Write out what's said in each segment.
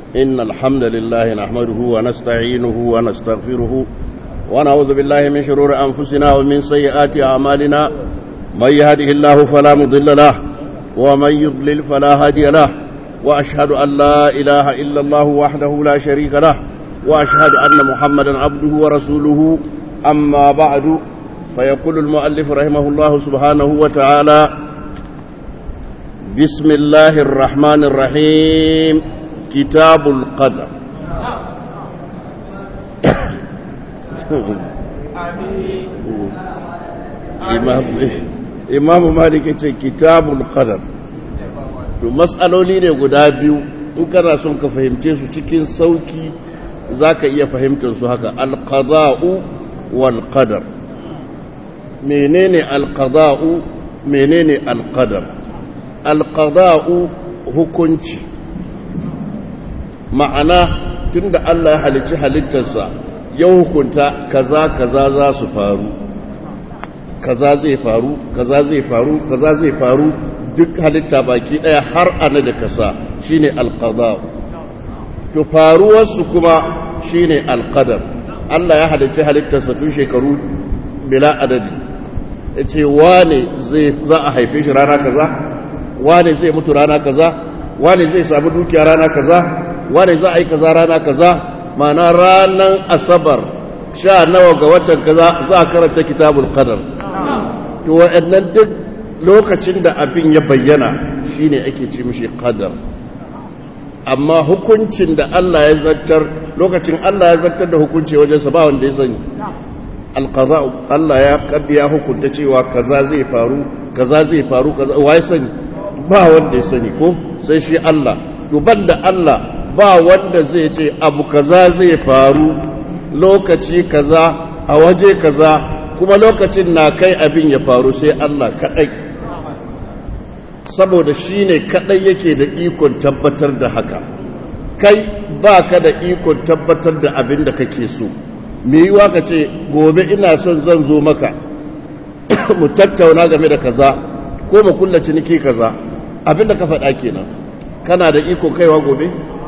إن الحمد لله نحمده ونستعينه ونستغفره ونعوذ بالله من شرور أنفسنا ومن سيئات أعمالنا من يهده الله فلا مضل له ومن يضلل فلا هادي له وأشهد أن لا إله إلا الله وحده لا شريك له وأشهد أن محمدا عبده ورسوله أما بعد فيقول المؤلف رحمه الله سبحانه وتعالى بسم الله الرحمن الرحيم كتاب القدر imamu malik ya ce kitabul qadar to matsaloli ne guda biyu in kana son ka fahimce su cikin sauki zaka iya fahimtar su haka alqada'u wal qadar menene alqada'u menene alqadar alqada'u hukunci ma'ana tunda Allah ya halicci halittarsa ya hukunta kaza kaza za su faru kaza zai faru kaza zai faru kaza zai faru duk halitta baki daya har ana da kasa shine alqada to faruwar su kuma shine alqadar Allah ya halicci halittarsa tun shekaru bila adadi yace wane zai za a haife shi rana kaza wane zai mutu rana kaza wane zai samu dukiya rana kaza wane za a yi kaza rana kaza ma'ana ranar asabar sha nawa ga watan kaza za a karanta kitabul qadar to wa'annan duk lokacin da abin ya bayyana shine ake ce mishi qadar amma hukuncin da Allah ya zartar lokacin Allah ya zartar da hukunci wajen sa ba wanda ya sani alqada Allah ya kaddiya hukunta cewa kaza zai faru kaza zai faru kaza wai sani ba wanda ya sani ko sai shi Allah to banda Allah ba wanda zai ce abu kaza zai faru lokaci kaza a waje kaza kuma lokacin na kai abin ya faru sai Allah kaɗai saboda shi ne kaɗai yake da ikon tabbatar da haka kai ba ka da ikon tabbatar da abin da kake so me yiwa ka ce gobe ina son zan zo maka mu tattauna game da kaza ko mu kulla ciniki kaza abin da ka faɗa kenan kana da ikon kaiwa gobe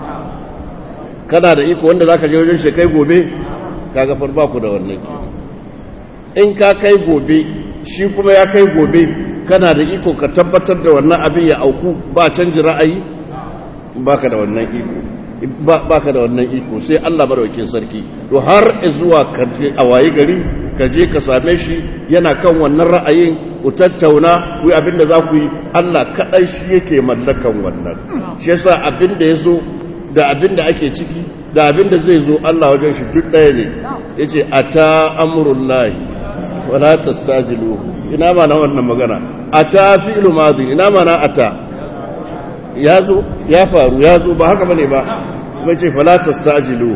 kana da iko wanda za ka je wajen shekai gobe kaga ba ku da wannan ke in ka kai gobe shi kuma ya kai gobe kana da iko ka tabbatar da wannan abin ya auku ba canji ra'ayi baka da wannan iko baka da wannan iko sai Allah madaukakin sarki to har zuwa kaje a waye gari ka je ka same shi yana kan wannan ra'ayin ku tattauna ku yi abin da za ku yi Allah kadai shi yake mallakan wannan shi yasa abin da yazo da abin da ake ciki da abin da zai zo Allah wajen shi duk ɗaya ne yace ata amrullahi wala tastajilu ina mana wannan magana ata fi'lu madhi ina mana ata yazo ya faru yazo ba haka bane ba kuma ce fala tastajilu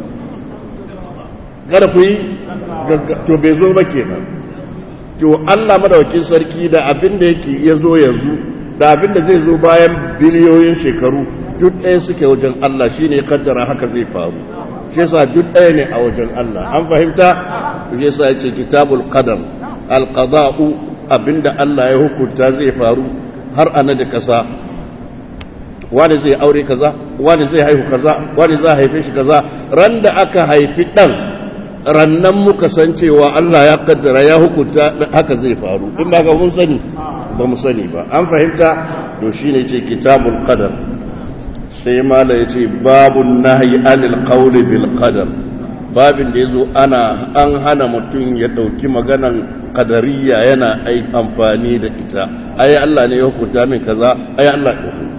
kada ku yi to bai zo ba kenan to Allah madawakin sarki da abin da yake yazo yanzu da abin da zai zo bayan biliyoyin shekaru duk ɗaya suke wajen Allah shine kaddara haka zai faru shi yasa duk ɗaya ne a wajen Allah an fahimta shi yasa yace kitabul qadar alqada'u abinda Allah ya hukunta zai faru har ana da kasa wani zai aure kaza wani zai haihu kaza wani za haife shi kaza ran da aka haifi dan rannan muka san cewa Allah ya kaddara ya hukunta haka zai faru in ba ga mun sani ba mu sani ba an fahimta to shine ce kitabul qadar sai mala ya ce babun nahi anil qawli bil qadar babin da yazo ana an hana mutum ya dauki maganan qadariyya yana ai amfani da ita ai Allah ne ya hukunta min kaza ai Allah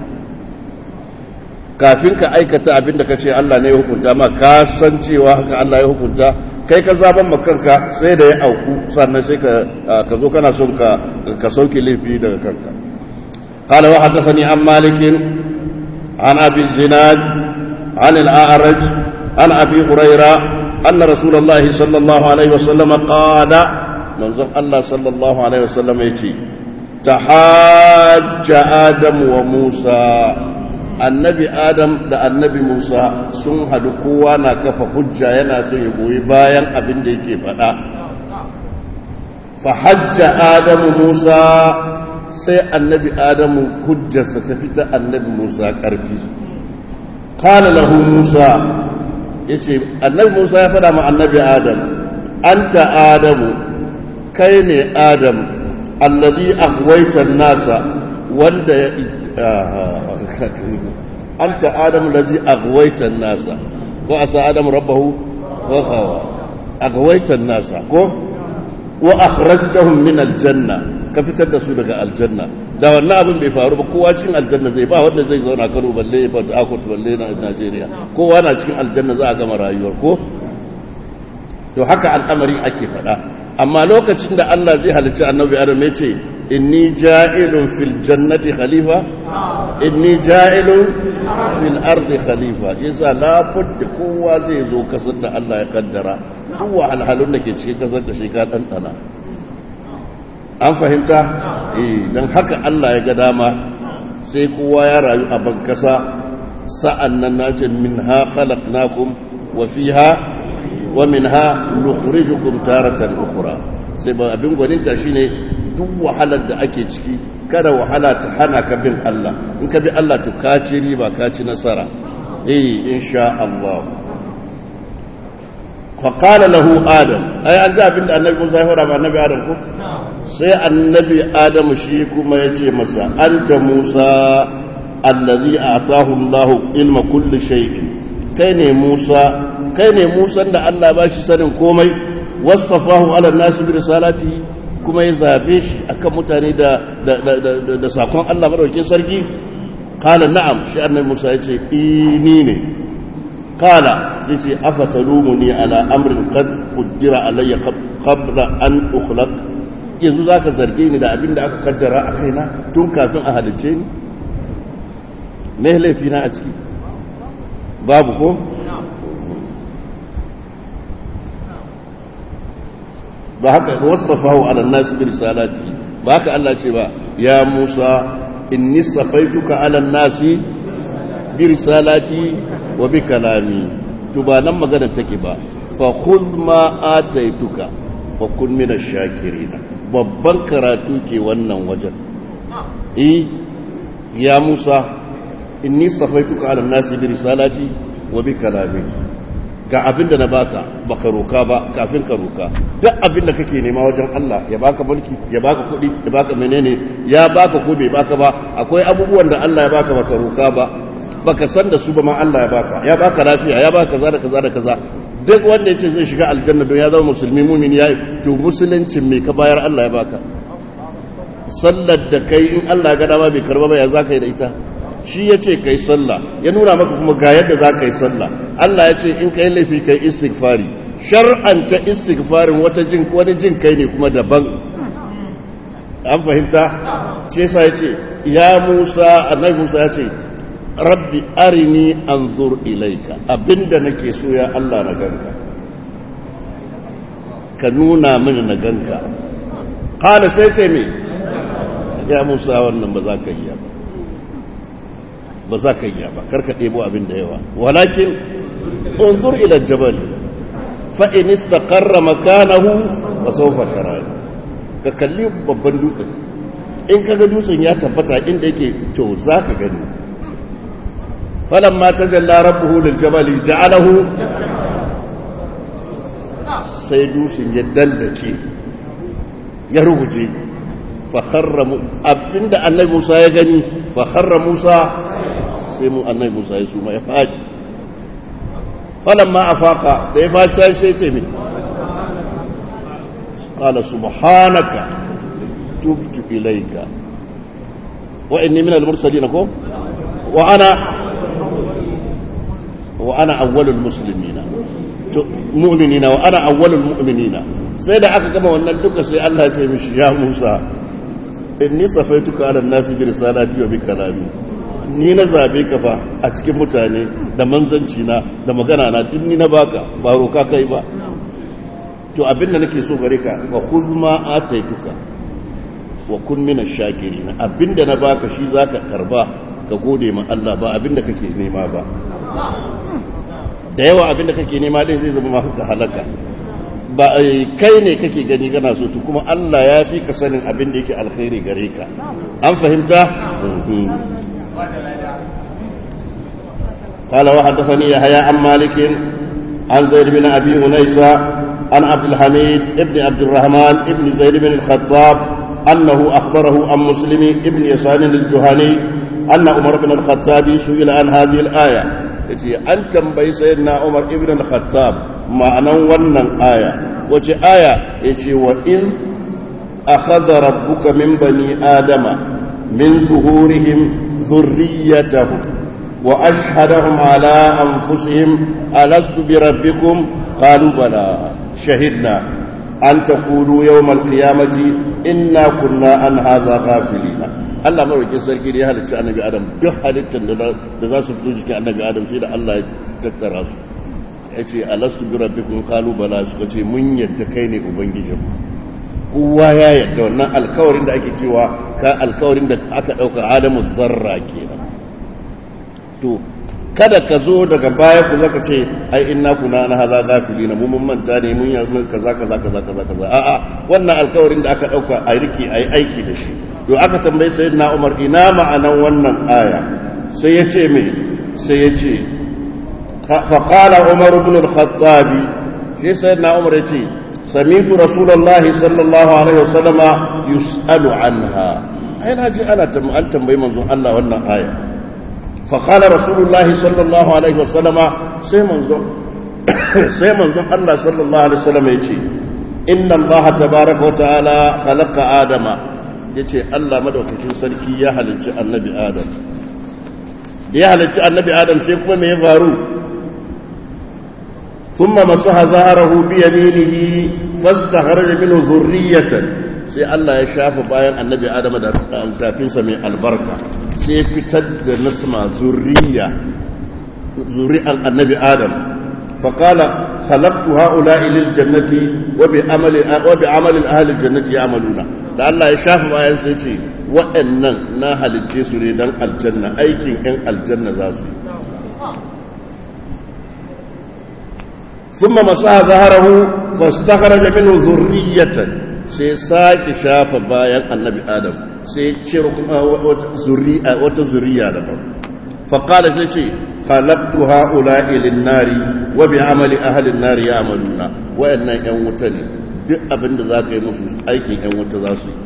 kafin ka aikata abin da kace Allah ne ya hukunta ma ka san cewa haka Allah ya hukunta kai ka zaban makanka sai da ya auku sannan sai ka ka zo kana son ka ka sauke laifi daga kanka قال وحدثني عن مالك عن أبي الزناد عن الأعرج عن أبي هريرة أن رسول الله صلى الله عليه وسلم قال منظر الله صلى الله عليه وسلم يتي تحاج آدم وموسى annabi adam da annabi musa sun hadu kowa na kafa hujja yana son ya goyi bayan abin da yake faɗa fa hajja adamu musa sai annabi adamu hujjarsa ta fita annabi musa ƙarfi qala lahu musa yace annabi musa ya fada ma annabi adam anta adamu kai ne adam alladhi aghwayta an-nasa wanda anta adam alladhi aghwayta an-nasa wa asa adam rabbahu wa ghawa aghwayta an-nasa ko wa akhrajtahum min al-janna ka fitar da su daga aljanna da wannan abin bai faru ba kowa cikin aljanna zai ba wanda zai zauna Kano balle ya fata Akot balle na Najeriya kowa na cikin aljanna za a gama rayuwar ko to haka al'amarin ake faɗa amma lokacin da Allah zai halicci annabi Adam ya ce inni ja'ilun fil jannati khalifa inni ja'ilun fil ardi khalifa shi yasa la budda kowa zai zo kasar da Allah ya kaddara duk wahalhalun da ke cikin kasar da shi ka ɗanɗana an fahimta eh don haka Allah ya ga dama sai kowa ya rayu a bankasa sa'an nan na ce min ha khalaqnakum wa fiha wa min ha nukhrijukum taratan ukhra sai ba abin gwaninta shine duk wahalar da ake ciki kada wahala ta hana ka bin Allah in ka bi Allah to ka ci riba ka ci nasara eh insha Allah فقال له آدم أي أنت أبن النبي موسى يفرع مع النبي آدم كو سي النبي آدم شيكو ما يتي مسا أنت موسى الذي أعطاه الله علم كل شيء كيني موسى كيني موسى أن الله باشي سنن كومي واصطفاه على الناس برسالته kuma ya zabe shi akan mutane da da sakon Allah madaukakin sarki qala na'am shi annabi Musa yace ini ne قال تيجي أفتلومني على أمر قد قدر علي قبل أن أخلق yanzu za ka zarge ni da abin da aka kaddara a kaina tun kafin a halicce ni me laifina a ciki babu ko ba haka wasafahu ala nas bi risalati ba haka Allah ce ba ya Musa inni safaituka ala nasi bi risalati wa bi kalami to ba nan magana take ba fa khudh ma ataituka wa kun min ash-shakirin babban karatu ke wannan wajen eh ya Musa inni safaituka ala nasi bi risalati wa bi kalami ga abinda na baka baka roka ba kafin ka roka duk abinda kake nema wajen Allah ya baka mulki ya baka kuɗi ya baka menene ya baka ko bai baka ba akwai abubuwan da Allah ya baka baka roka ba baka san da su ba ma Allah ya baka ya baka lafiya ya baka kaza da kaza da kaza duk wanda yace zai shiga aljanna don ya zama musulmi mumin ya to musuluncin me ka bayar Allah ya baka sallar da kai in Allah ya ga dama bai karba ba ya zaka yi da ita shi yace kai sallah ya nuna maka kuma ga yadda zaka yi sallah Allah ya ce in kai laifi kai istighfari shar'anta istighfarin wata jin wani jin kai ne kuma daban an fahimta ce yasa yace ya Musa annabi Musa ya ce rabbi arini anzur ilaika abinda nake so ya Allah na ganka ka nuna mini na ganka kada sai ce me ya Musa wannan ba za ka yi ba ba za ka yi ba karka ɗebo abin da yawa walakin unzur ila jabal fa in istaqarra makanahu fa sawfa tarani ka kalli babban dutsen in kaga dutsen ya tabbata inda yake to za ka gani فلما تجلى ربه للجبل جعله sai dusin ya dallake ya ruguje fakharra abinda annabi Musa ya gani fakharra Musa sai mu annabi Musa ya suma ya faɗi falamma afaka da ya faɗi sai ce min qala subhanaka tubtu ilayka wa inni min al-mursalin ko wa ana wa ana awwalul muslimina to mu'minina wa ana awwalul mu'minina sai da aka gama wannan duka sai Allah ya ce mishi ya Musa inni safaituka ala nasi bi risalati wa bi kalami ni na zabe ka fa a cikin mutane da manzanci na da magana na duk ni na baka ba roka kai ba to abin da nake so gare ka wa khudh ma ataituka wa kun min ash-shakirin abinda na baka shi zaka karba ka gode ma Allah ba abinda kake nema ba da yawa abinda kake nema din zai zama maka halaka ba kai ne kake gani kana so to kuma Allah ya fi ka sanin abin da yake alkhairi gare ka an fahimta قال وحدثني يحيى عن مالك عن زيد بن ابي انيسه عن عبد الحميد ابن عبد الرحمن ابن زيد بن الخطاب انه اخبره عن مسلم ابن يسار الجهني ان عمر بن الخطاب سئل عن هذه الايه yace an tambayi sayyidina Umar ibn al-Khattab ma'anan wannan aya wace aya yace wa in akhadha rabbuka min bani adama min zuhurihim dhurriyyatahum wa ashhadahum ala anfusihim alastu bi rabbikum qalu bala shahidna an taqulu yawm al-qiyamati inna kunna an hadha ghafilina Allah marwakin sarki da ya halitta annabi Adam duk halittar da za su fito jikin annabi Adam sai da Allah ya tattara su ya ce alastu bi rabbikum qalu bala suka ce mun yadda kai ne ubangijin kowa ya yadda wannan alkawarin da ake cewa ka alkawarin da aka dauka Adamu zarra kenan to kada ka zo daga baya ku zaka ce ai inna kuna na haza gafilina mu mun manta ne mun yanzu kaza kaza kaza kaza kaza a'a wannan alkawarin da aka dauka a rike ai aiki da shi to aka tambayi sayyidina Umar ina ma'anan wannan aya sai ya ce me sai ya ce fa qala Umar ibn al-Khattab shi sayyidina Umar ya ce sami'tu Rasulullah sallallahu alaihi wasallama yus'alu anha ai na ji ana tambayi manzon Allah wannan aya fa qala Rasulullah sallallahu alaihi wasallama sai manzon sai manzon Allah sallallahu alaihi wasallama ya ce inna Allah tabaaraka wa ta'ala khalaqa adama ya ce Allah madaukakin sarki ya halicci annabi Adam da ya halicci annabi Adam sai kuma mai faru thumma masaha zaharahu bi yaminihi fastakharaja minhu zurriyatan sai Allah ya shafa bayan annabi Adam da tafinsa mai albarka sai fitar da nasma zurriya zuri'an annabi Adam فقال خلقت هؤلاء للجنة وبعمل وبعمل أهل الجنة يعملون da Allah ya shafa bayan sai ce waɗannan na halicce su ne don aljanna aikin 'yan aljanna za su yi sun ma masu zaharahu fastakara da minu zurriyatan sai sake shafa bayan annabi adam sai cire kuma wata zuriya daban faƙada sai ce halaktu ha'ula ilin nari wa bi amali ahalin nari ya amaluna waɗannan 'yan wuta ne duk abin da za ka yi musu aikin 'yan wuta za su yi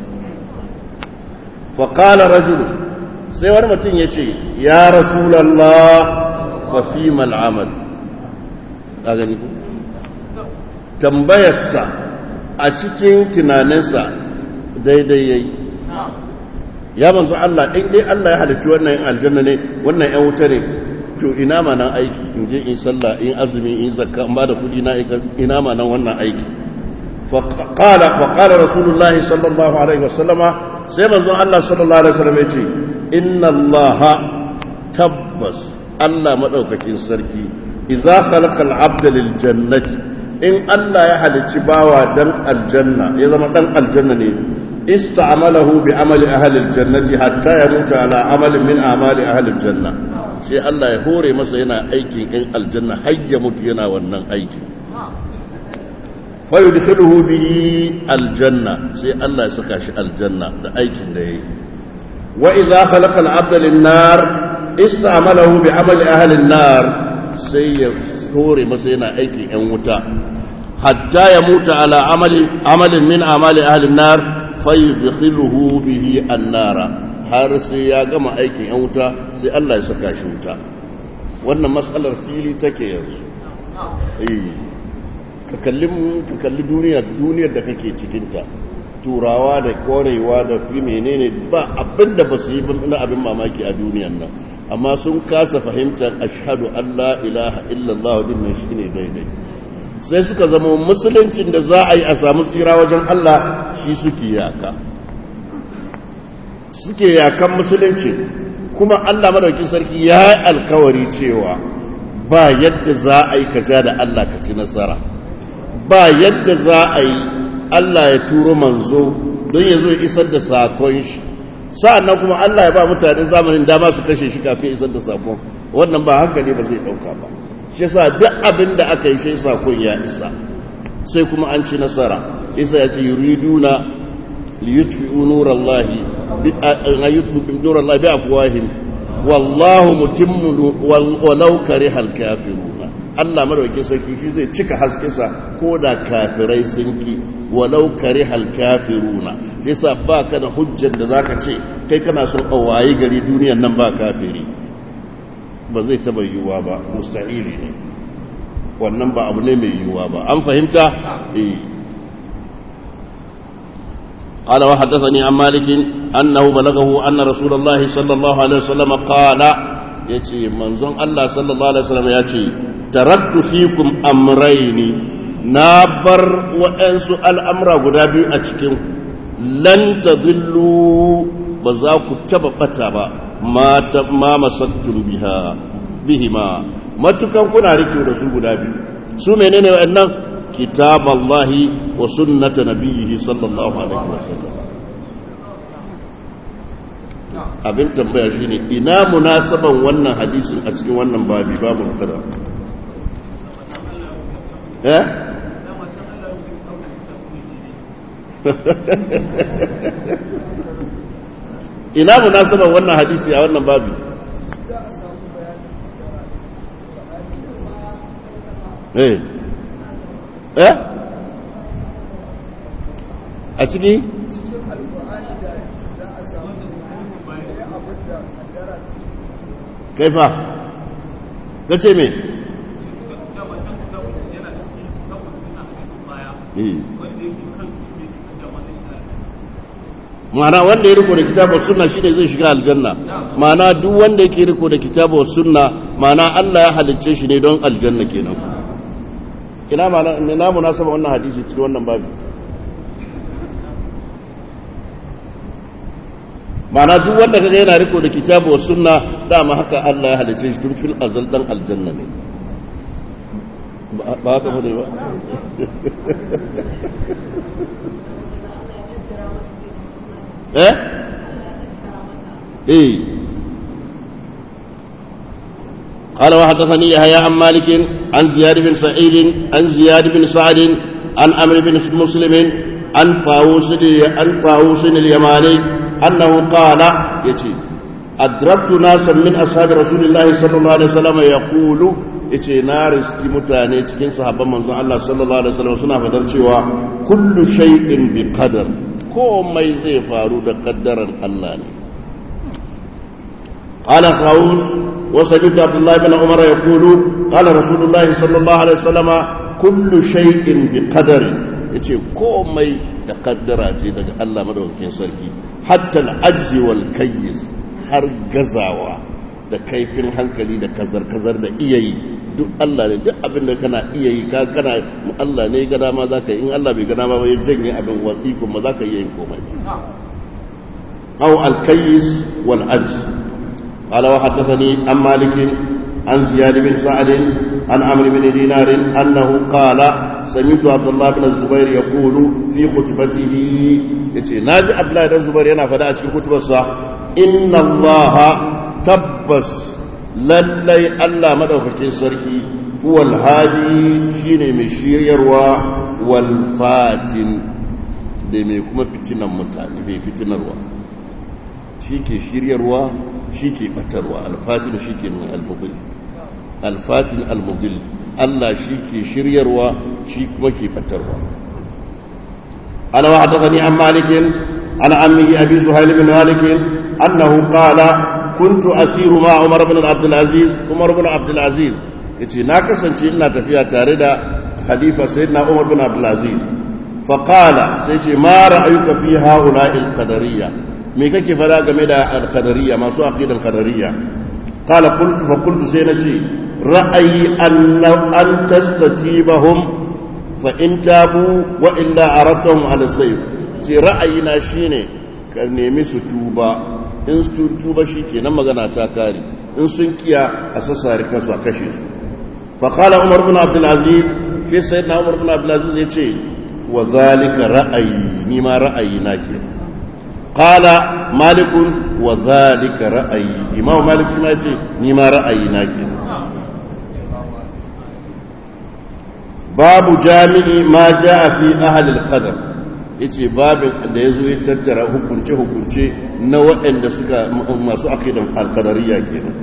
faƙala rajulu sai wani mutum ya ce ya rasulallah fa fi mal'amal a gani ku tambayarsa a cikin tunaninsa daidai ya yi ya manzo Allah ɗin dai Allah ya halittu wannan yin aljanna ne wannan 'yan wuta ne to ina ma nan aiki in je in sallah in azumi in zakka in ba da kuɗi na ina ma nan wannan aiki فقال فقال رسول الله صلى الله عليه وسلم سيما الله صلى الله عليه وسلم يجي إن الله تبس الله مدوككين سركي إذا خلق العبد للجنة إن الله يحل تباوى دم الجنة إذا ما دم الجنة استعمله بعمل أهل الجنة حتى يموت على عمل من أعمال أهل الجنة sai Allah ya hore masa yana aikin in aljanna har ya mutu yana wannan aiki fayudkhiluhu bihi aljanna sai Allah ya saka shi aljanna da aikin da yayi wa idza khalaqa al-'abda lin-nar ista'malahu bi 'amali ahli an-nar sai ya hore masa yana aikin yan wuta hatta ya mutu ala amali amalin min amali ahli an-nar fayudkhiluhu bihi an-nar har sai ya gama aikin yan wuta sai Allah ya saka shi wuta wannan mas'alar fili take yanzu eh ka kalli duniya duniyar da kake cikinta turawa da korewa da fi menene ba abin da ba su yi na abin mamaki a duniyan nan amma sun kasa fahimtar ashhadu an la ilaha illallah din nan shine daidai sai suka zama musuluncin da za a yi a samu tsira wajen Allah shi suke yaka suke yakan musulunci kuma Allah madaukin sarki ya yi alkawari cewa ba yadda za a yi kaja da Allah ka ci nasara ba yadda za a yi Allah ya turo manzo don ya zo ya isar da sakon shi sa'annan kuma Allah ya ba mutanen zamanin dama su kashe shi kafin isar da sakon wannan ba hankali ba zai dauka ba shi yasa duk abin da aka yi shi sakon ya isa sai kuma an ci nasara isa ya ce yuriduna liyutfi'u nurallahi bi nurallahi bi afwahim wallahu mutimmu walau karihal kafiruna Allah madaukakin sarki shi zai cika haskensa ko da kafirai sun ki walau karihal kafiruna shi yasa ba ka da hujjar da zaka ce kai kana son waye gari duniyar nan ba kafiri ba zai taba yiwuwa ba mustahili ne wannan ba abu ne mai yiwuwa ba an fahimta eh قال وحدثني عن مالك أنه بلغه أن رسول الله صلى الله عليه وسلم قال يتي منظم الله صلى الله عليه وسلم يتي تركت فيكم أمرين نابر وأنسوا الأمر قدابي أتكم لن تضلوا بذاك تبقى ما ما مسكتم بها بهما ما تكن كنا ركوا رسول قدابي سو menene wa'annan كتاب الله وسنة نبيه صلى الله عليه وسلم abin tambaya shine ina munasaban wannan hadisin a cikin wannan babi babu kada eh ina munasaban wannan hadisi a wannan babi eh eh a ciki kaifa ka ce me ma'ana wanda ya riko da kitabar sunna shine zai shiga aljanna ma'ana duk wanda yake riko da kitabar sunna ma'ana Allah ya halicce shi ne don aljanna kenan ina ma na munasaba wannan hadisi cikin wannan babu ma'ana duk wanda kaga yana riko da kitabu wa sunna dama haka Allah ya halice shi tun fil azal dan aljanna ne ba haka bane ba eh eh قال وحدثني يحيى عن مالك عن زياد بن سعيد عن زياد بن سعد عن عمرو بن مسلم عن طاووس عن طاووس اليماني انه قال يتي أدركت ناسا من أصحاب رسول الله صلى الله عليه وسلم يقول yace na riski mutane cikin sahabban manzon Allah sallallahu alaihi wasallam suna fadar cewa kullu shay'in bi qadar komai zai faru da kaddaran Allah ne قال طاووس وسمعت عبد الله بن عمر يقول قال رسول الله صلى الله عليه وسلم كل شيء بقدر yace komai da kaddara ce daga Allah madaukakin sarki hatta al-ajzi wal kayyis har gazawa da kaifin hankali da kazar-kazar da iyayi duk Allah ne duk abin da kana iyayi ka kana Allah ne ga dama zaka in Allah bai ga dama ba ya janye abin wasi kuma zaka iya yin komai aw al-kayyis wal ajz قال وحدثني عن مالك عن زياد بن سعد عن عمرو بن دينار انه قال سمعت عبد الله بن الزبير يقول في خطبته يتي ناجي عبد الله بن الزبير yana fada a cikin kutubarsa inna Allah tabbas lallai Allah madaukakin sarki huwal hadi shine mai shiryarwa wal fatin da mai kuma fitinan mutane mai fitinarwa shi ke shiryarwa shi ke batarwa alfatin shi ke mai almubil alfatin almubil Allah shi ke shiryarwa shi kuma ke batarwa ana wa haddathani an malikin an ammihi abi suhail bin malik annahu qala kuntu asiru ma umar ibn abdul aziz umar ibn abdul aziz yace na kasance ina tafiya tare da khalifa sayyidina umar ibn abdul aziz fa qala sai ce ma ra'ayuka fi ha'ula'i al-qadariyya me kake fara game da al-qadariyya masu aqidan qadariyya qala qultu fa qultu sai nace ra'ayi an an tastatibahum fa in tabu wa illa aradtahum ala sayf ce ra'ayina shine ka nemi su tuba in su tuba shikenan magana ta kare in sun kiya a sassare kansu a kashe su fa qala umar ibn abdul aziz fi sayyidina umar ibn abdul aziz yace wa zalika ra'ayi ni ma ra'ayi na kenan قال مالك وذلك رأيي إمام مالك ما يقول نما رأيي ناكي باب جامع ما جاء في أهل القدر yace babin da yazo ya tattara hukunce hukunce na waɗanda suka masu aqidan al-qadariyya kenan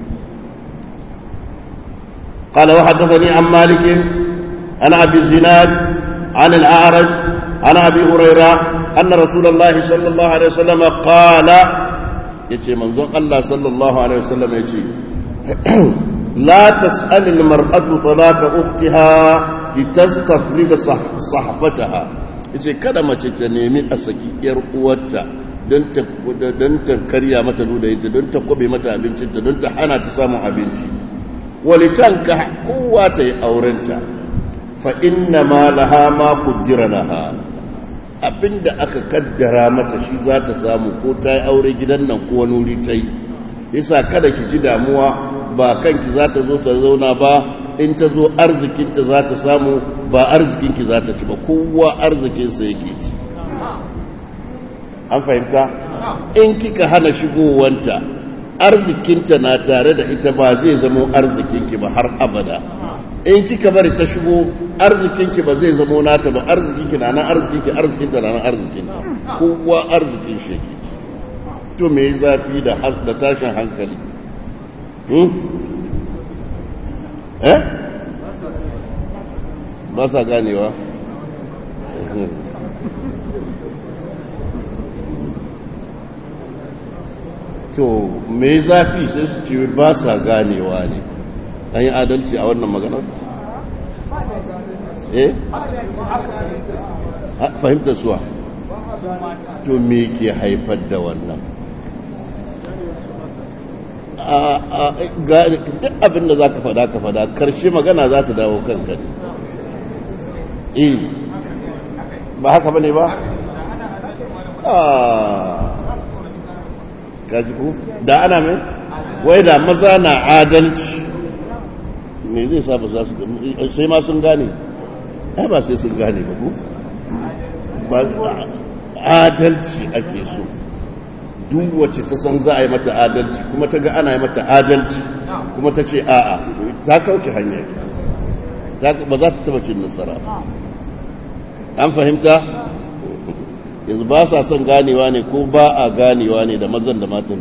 قال وحدثني عن مالك عن ابي الزناد عن الاعرج عن ابي هريره ان رسول الله صلى الله عليه وسلم قال يتي منزون الله صلى الله عليه وسلم يتي لا تسال المراه طلاق اختها litastafriga sahfataha yace kada mace ta nemi a saki yar uwarta don ta don ta karya mata ludayinta don ta kobe mata abincinta don ta hana ta samun abinci walitanka kowa ta yi aurenta fa inna ma laha ma qaddara laha abinda aka kaddara mata shi za ta samu ko ta yi aure gidan nan ko wani wuri ta yi yasa kada ki ji damuwa ba kanki za ta zo ta zauna ba in ta zo arzikinta za ta samu ba arzikinki za ta ci ba kowa arzikinsa yake ci an fahimta in kika hana shigowanta arzikinta na tare da ita ba zai zamo arzikinki ba har abada in kika bari ta shigo arzikinki ba zai zamo nata ba arzikinki na nan arzikinki arzikinta na nan arzikinta kowa arzikin shi yake to me zafi da da tashin hankali eh ba sa ganewa to me zafi sai su ce ba sa ganewa ne an yi adalci a wannan maganar eh fahimtar suwa to me ke haifar da wannan duk abin da za ka fada ka fada karshe magana za ta dawo kanka ne eh ba haka ba ne ba kaji ku da ana mai wai da maza na adalci me zai sa ba za su sai ma sun gane ai ba sai sun gane ba ku ba adalci ake so duk wacce ta san za a yi mata adalci kuma ta ga ana yi mata adalci kuma ta ce a'a ta kauce hanya ba za ta taba cin nasara an fahimta yanzu ba sa son ganewa ne ko ba a ganewa ne da mazan da matan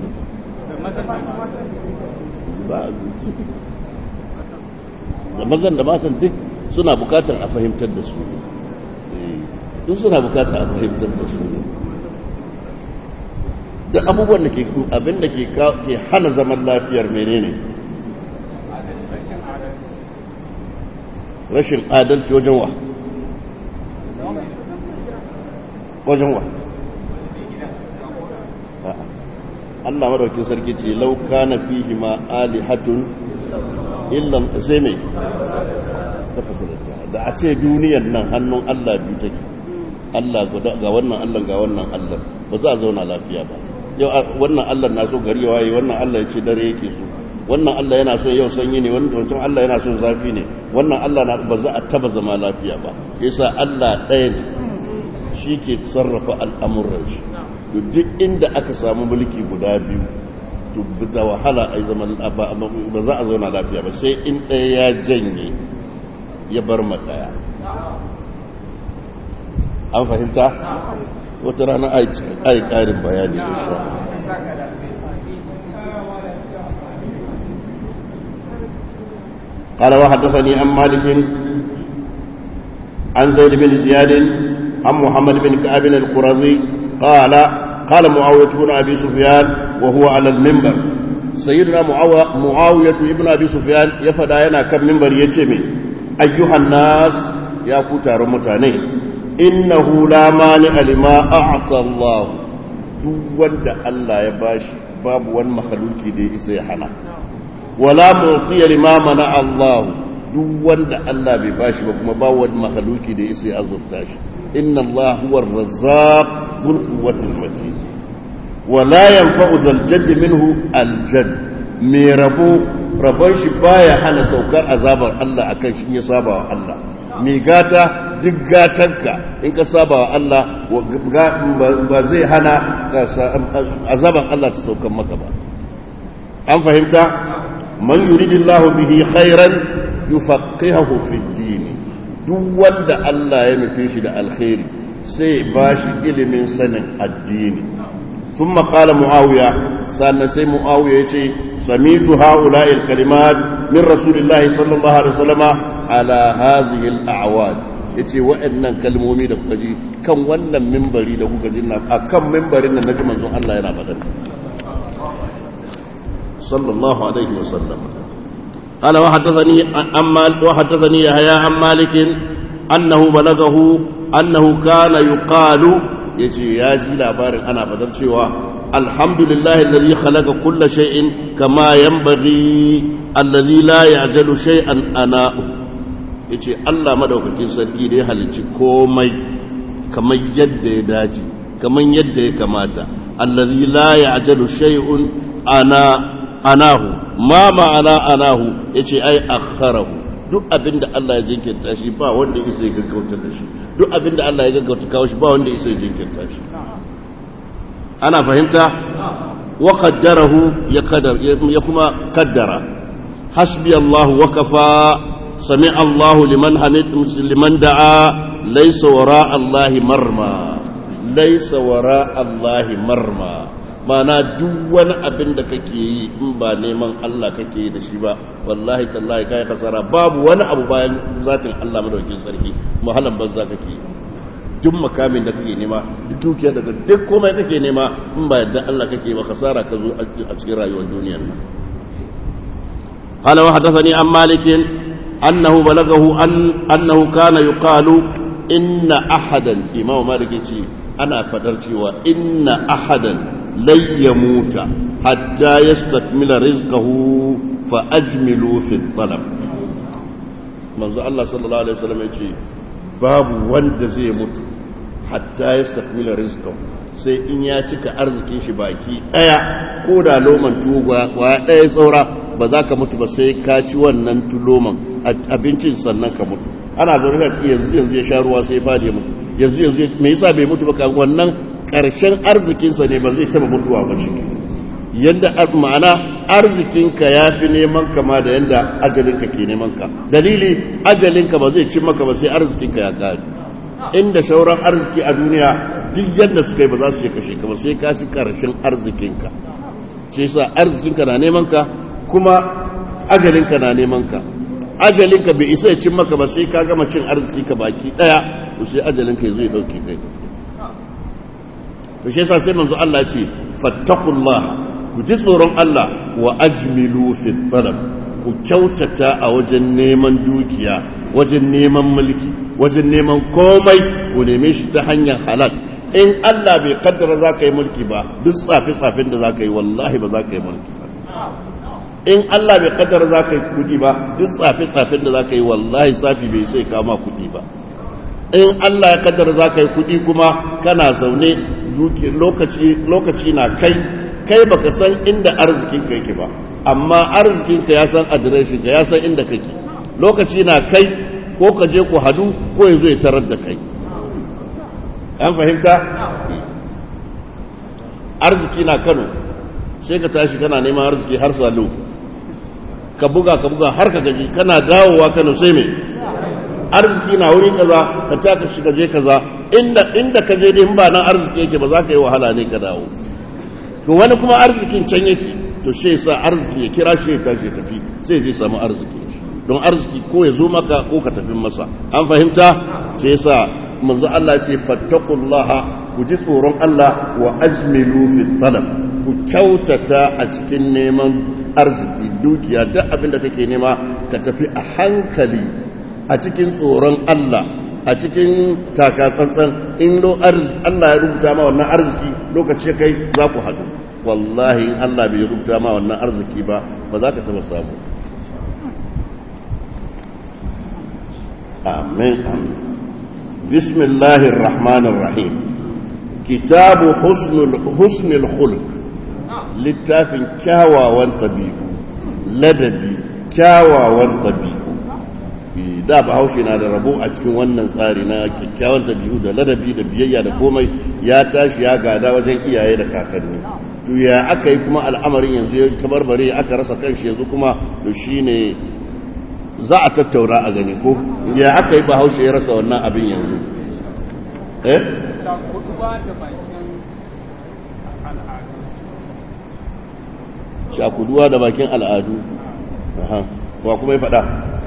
da mazan da matan duk suna bukatar a fahimtar da su duk suna bukatar a fahimtar da su da abubuwan da ke abin da ke hana zaman lafiyar menene rashin adalci wajen wa wajen wa Allah madaukin sarki ce lauka na fihi ma alihatun illan sai mai da a ce duniyan nan hannun Allah biyu take Allah ga wannan Allah ga wannan Allah ba za a zauna lafiya ba yau wannan Allah na so gari waye wannan Allah ya ce dare yake so wannan Allah yana so yau sanyi ne wannan wancan Allah yana so zafi ne wannan Allah na ba za a taba zama lafiya ba yasa Allah ɗaya ne shi ke sarrafa al'amuran shi to duk inda aka samu mulki guda biyu to da wahala a zaman ba za a zauna lafiya ba sai in ɗaya ya janye ya bar ma ɗaya an fahimta wata rana a yi ƙarin bayani da shi قال وحدثني عن مالك عن زيد بن زياد عن محمد بن كعب القرظي قال قال معاوية بن أبي سفيان وهو على المنبر سيدنا معاوية بن أبي سفيان يفدى ينا كم منبر يتمي أيها الناس يا كتار متاني إنه لا مانع لما أعطى الله دون الله يباش باب وان مخلوقي دي إسيحنا ولا معطي لما منع الله دون الله بباش وكما باود مخلوقي دي إسي أزرتاش إن الله هو الرزاق ذو القوة المتين ولا ينفع ذا الجد منه الجد mai rabo rabon shi baya hana saukar azabar Allah akan shi ya saba wa Allah mai gata duk gatanka in ka saba wa Allah ba zai hana azabar Allah ta saukan maka ba an fahimta man yuridillahu bihi khairan yufaqihahu fid din duk wanda Allah ya nufe shi da alkhairi sai ba shi ilimin sanin addini sun maƙala mu'awiya sannan sai mu'awiya ya ce samitu ha'ula'il kalimat min rasulillahi sallallahu alaihi wasallama ala hazihi al'awad yace waɗannan kalmomi da kuka ji kan wannan mimbari da kuka ji na akan mimbarin nan naji manzon Allah yana faɗa sallallahu alaihi wasallam قال وحدثني عن مالك وحدثني يحيى عن مالك انه بلغه انه كان يقال يجي ياجي labarin ana fadar cewa alhamdulillah alladhi khalaqa kulla shay'in kama yanbaghi alladhi la ya'jalu shay'an ana yace Allah madaukakin sarki da ya halicci komai kamar yadda ya dace kamar yadda ya kamata alladhi la ya'jalu shay'un ana anahu ma ma'ana anahu yace ai akharahu duk abinda Allah ya jinkirta shi ba wanda ya isa ya gaggauta da shi duk abinda Allah ya gaggauta kawo shi ba wanda ya isa ya jinkirta shi ana fahimta wa qaddarahu ya qadar ya kuma qaddara hasbi Allah wa kafa sami'a Allah liman hamid liman da'a laysa wara Allah marma laysa wara Allah marma mana duk wani abin da kake yi in ba neman Allah kake yi da shi ba wallahi tallahi kai kasara babu wani abu bayan zatin Allah madaukakin sarki mahalan banza kake yi duk makamin da kake nema duk dukiya daga duk komai kake nema in ba yadda Allah kake ba kasara ka zo a cikin rayuwar duniyar nan قال وحدثني عن مالك أنه بلغه أن أنه كان يقال إن أحدا إمام مالك أنا فدرت وإن أحدا لن يموت حتى يستكمل رزقه فأجملوا في الطلب منذ الله صلى الله عليه وسلم يقول باب وند زي mutu hatta ya stakmila rizqahu sai in ya cika arzikin shi baki daya ko da loman tuwo kwa daya saura ba za ka mutu ba sai ka ci wannan tuloman abincin sannan ka mutu ana zaune da yanzu yanzu ya sha ruwa sai fadi ya mutu yanzu yanzu me yasa bai mutu ba wannan ƙarshen arzikinsa ne ba zai taba mutuwa ba shi yadda ma'ana arzikinka ya fi neman kama da yadda ajalinka ke neman ka dalili ajalinka ba zai cin maka ba sai arzikinka ya kare inda shauran arziki a duniya duk yadda suka yi ba za su yi kashe ka ba sai ka ci ƙarshen arzikinka shi yasa arzikinka na neman ka kuma ajalinka na neman ka ajalinka bai isa ya cin maka ba sai ka gama cin arziki ka baki daya to sai ajalinka zai dauke kai to shi yasa sai manzo Allah ya ce fattaqullah ku ji tsoron Allah wa ajmilu fi talab ku kyautata a wajen neman dukiya wajen neman mulki wajen neman komai ku neme shi ta hanyar halal in Allah bai kaddara za ka yi mulki ba duk tsafi-tsafin da za ka yi wallahi ba za ka yi mulki ba in Allah bai kaddara za ka yi kudi ba duk tsafi-tsafin da za ka yi wallahi tsafi bai sai kama kudi ba in Allah ya kaddara za ka yi kudi kuma kana zaune lokaci na kai kai baka san inda arzikinka yake ba amma arzikinka ya san adireshinka ya san inda kake lokaci na kai ko ka je ku hadu ko ya zo ya tarar da kai an fahimta arziki na kano sai ka tashi kana neman arziki har salo ka buga ka buga har ka gaji kana dawowa kano sai mai arziki na wuri kaza ka taka shi ka je kaza inda inda ka je din ba nan arziki yake ba za ka yi wahala ne ka dawo to wani kuma arzikin can yake to sai sa arziki ya kira shi ya tashi tafi sai je samu arziki don arziki ko ya zo maka ko ka tafi masa an fahimta sai sa manzo Allah ce fattaqullaha ku ji tsoron Allah wa ajmilu fi talab ku kyautata a cikin neman arziki dukiya duk abin da kake nema ka tafi a hankali a cikin tsoron Allah a cikin takatsantsan in lo Allah ya rubuta ma wannan arziki lokaci kai za ku haɗu wallahi in Allah bai rubuta ma wannan arziki ba ba za ka taɓa samu amin amin bismillahir rahmanir rahim kitabu husnul husnul khulq littafin kyawawan tabi'u ladabi kyawawan tabi'u da bahaushe na da rabo a cikin wannan tsari na kyakkyawan tabi'u da ladabi da biyayya da komai ya tashi ya gada wajen iyaye da kakanni to ya aka yi kuma al'amarin yanzu ya tabarbare aka rasa kanshi yanzu kuma to shine za a tattauna a gani ko ya aka yi bahaushe ya rasa wannan abin yanzu eh shakuduwa da bakin al'adu shakuduwa da bakin al'adu aha wa kuma ya faɗa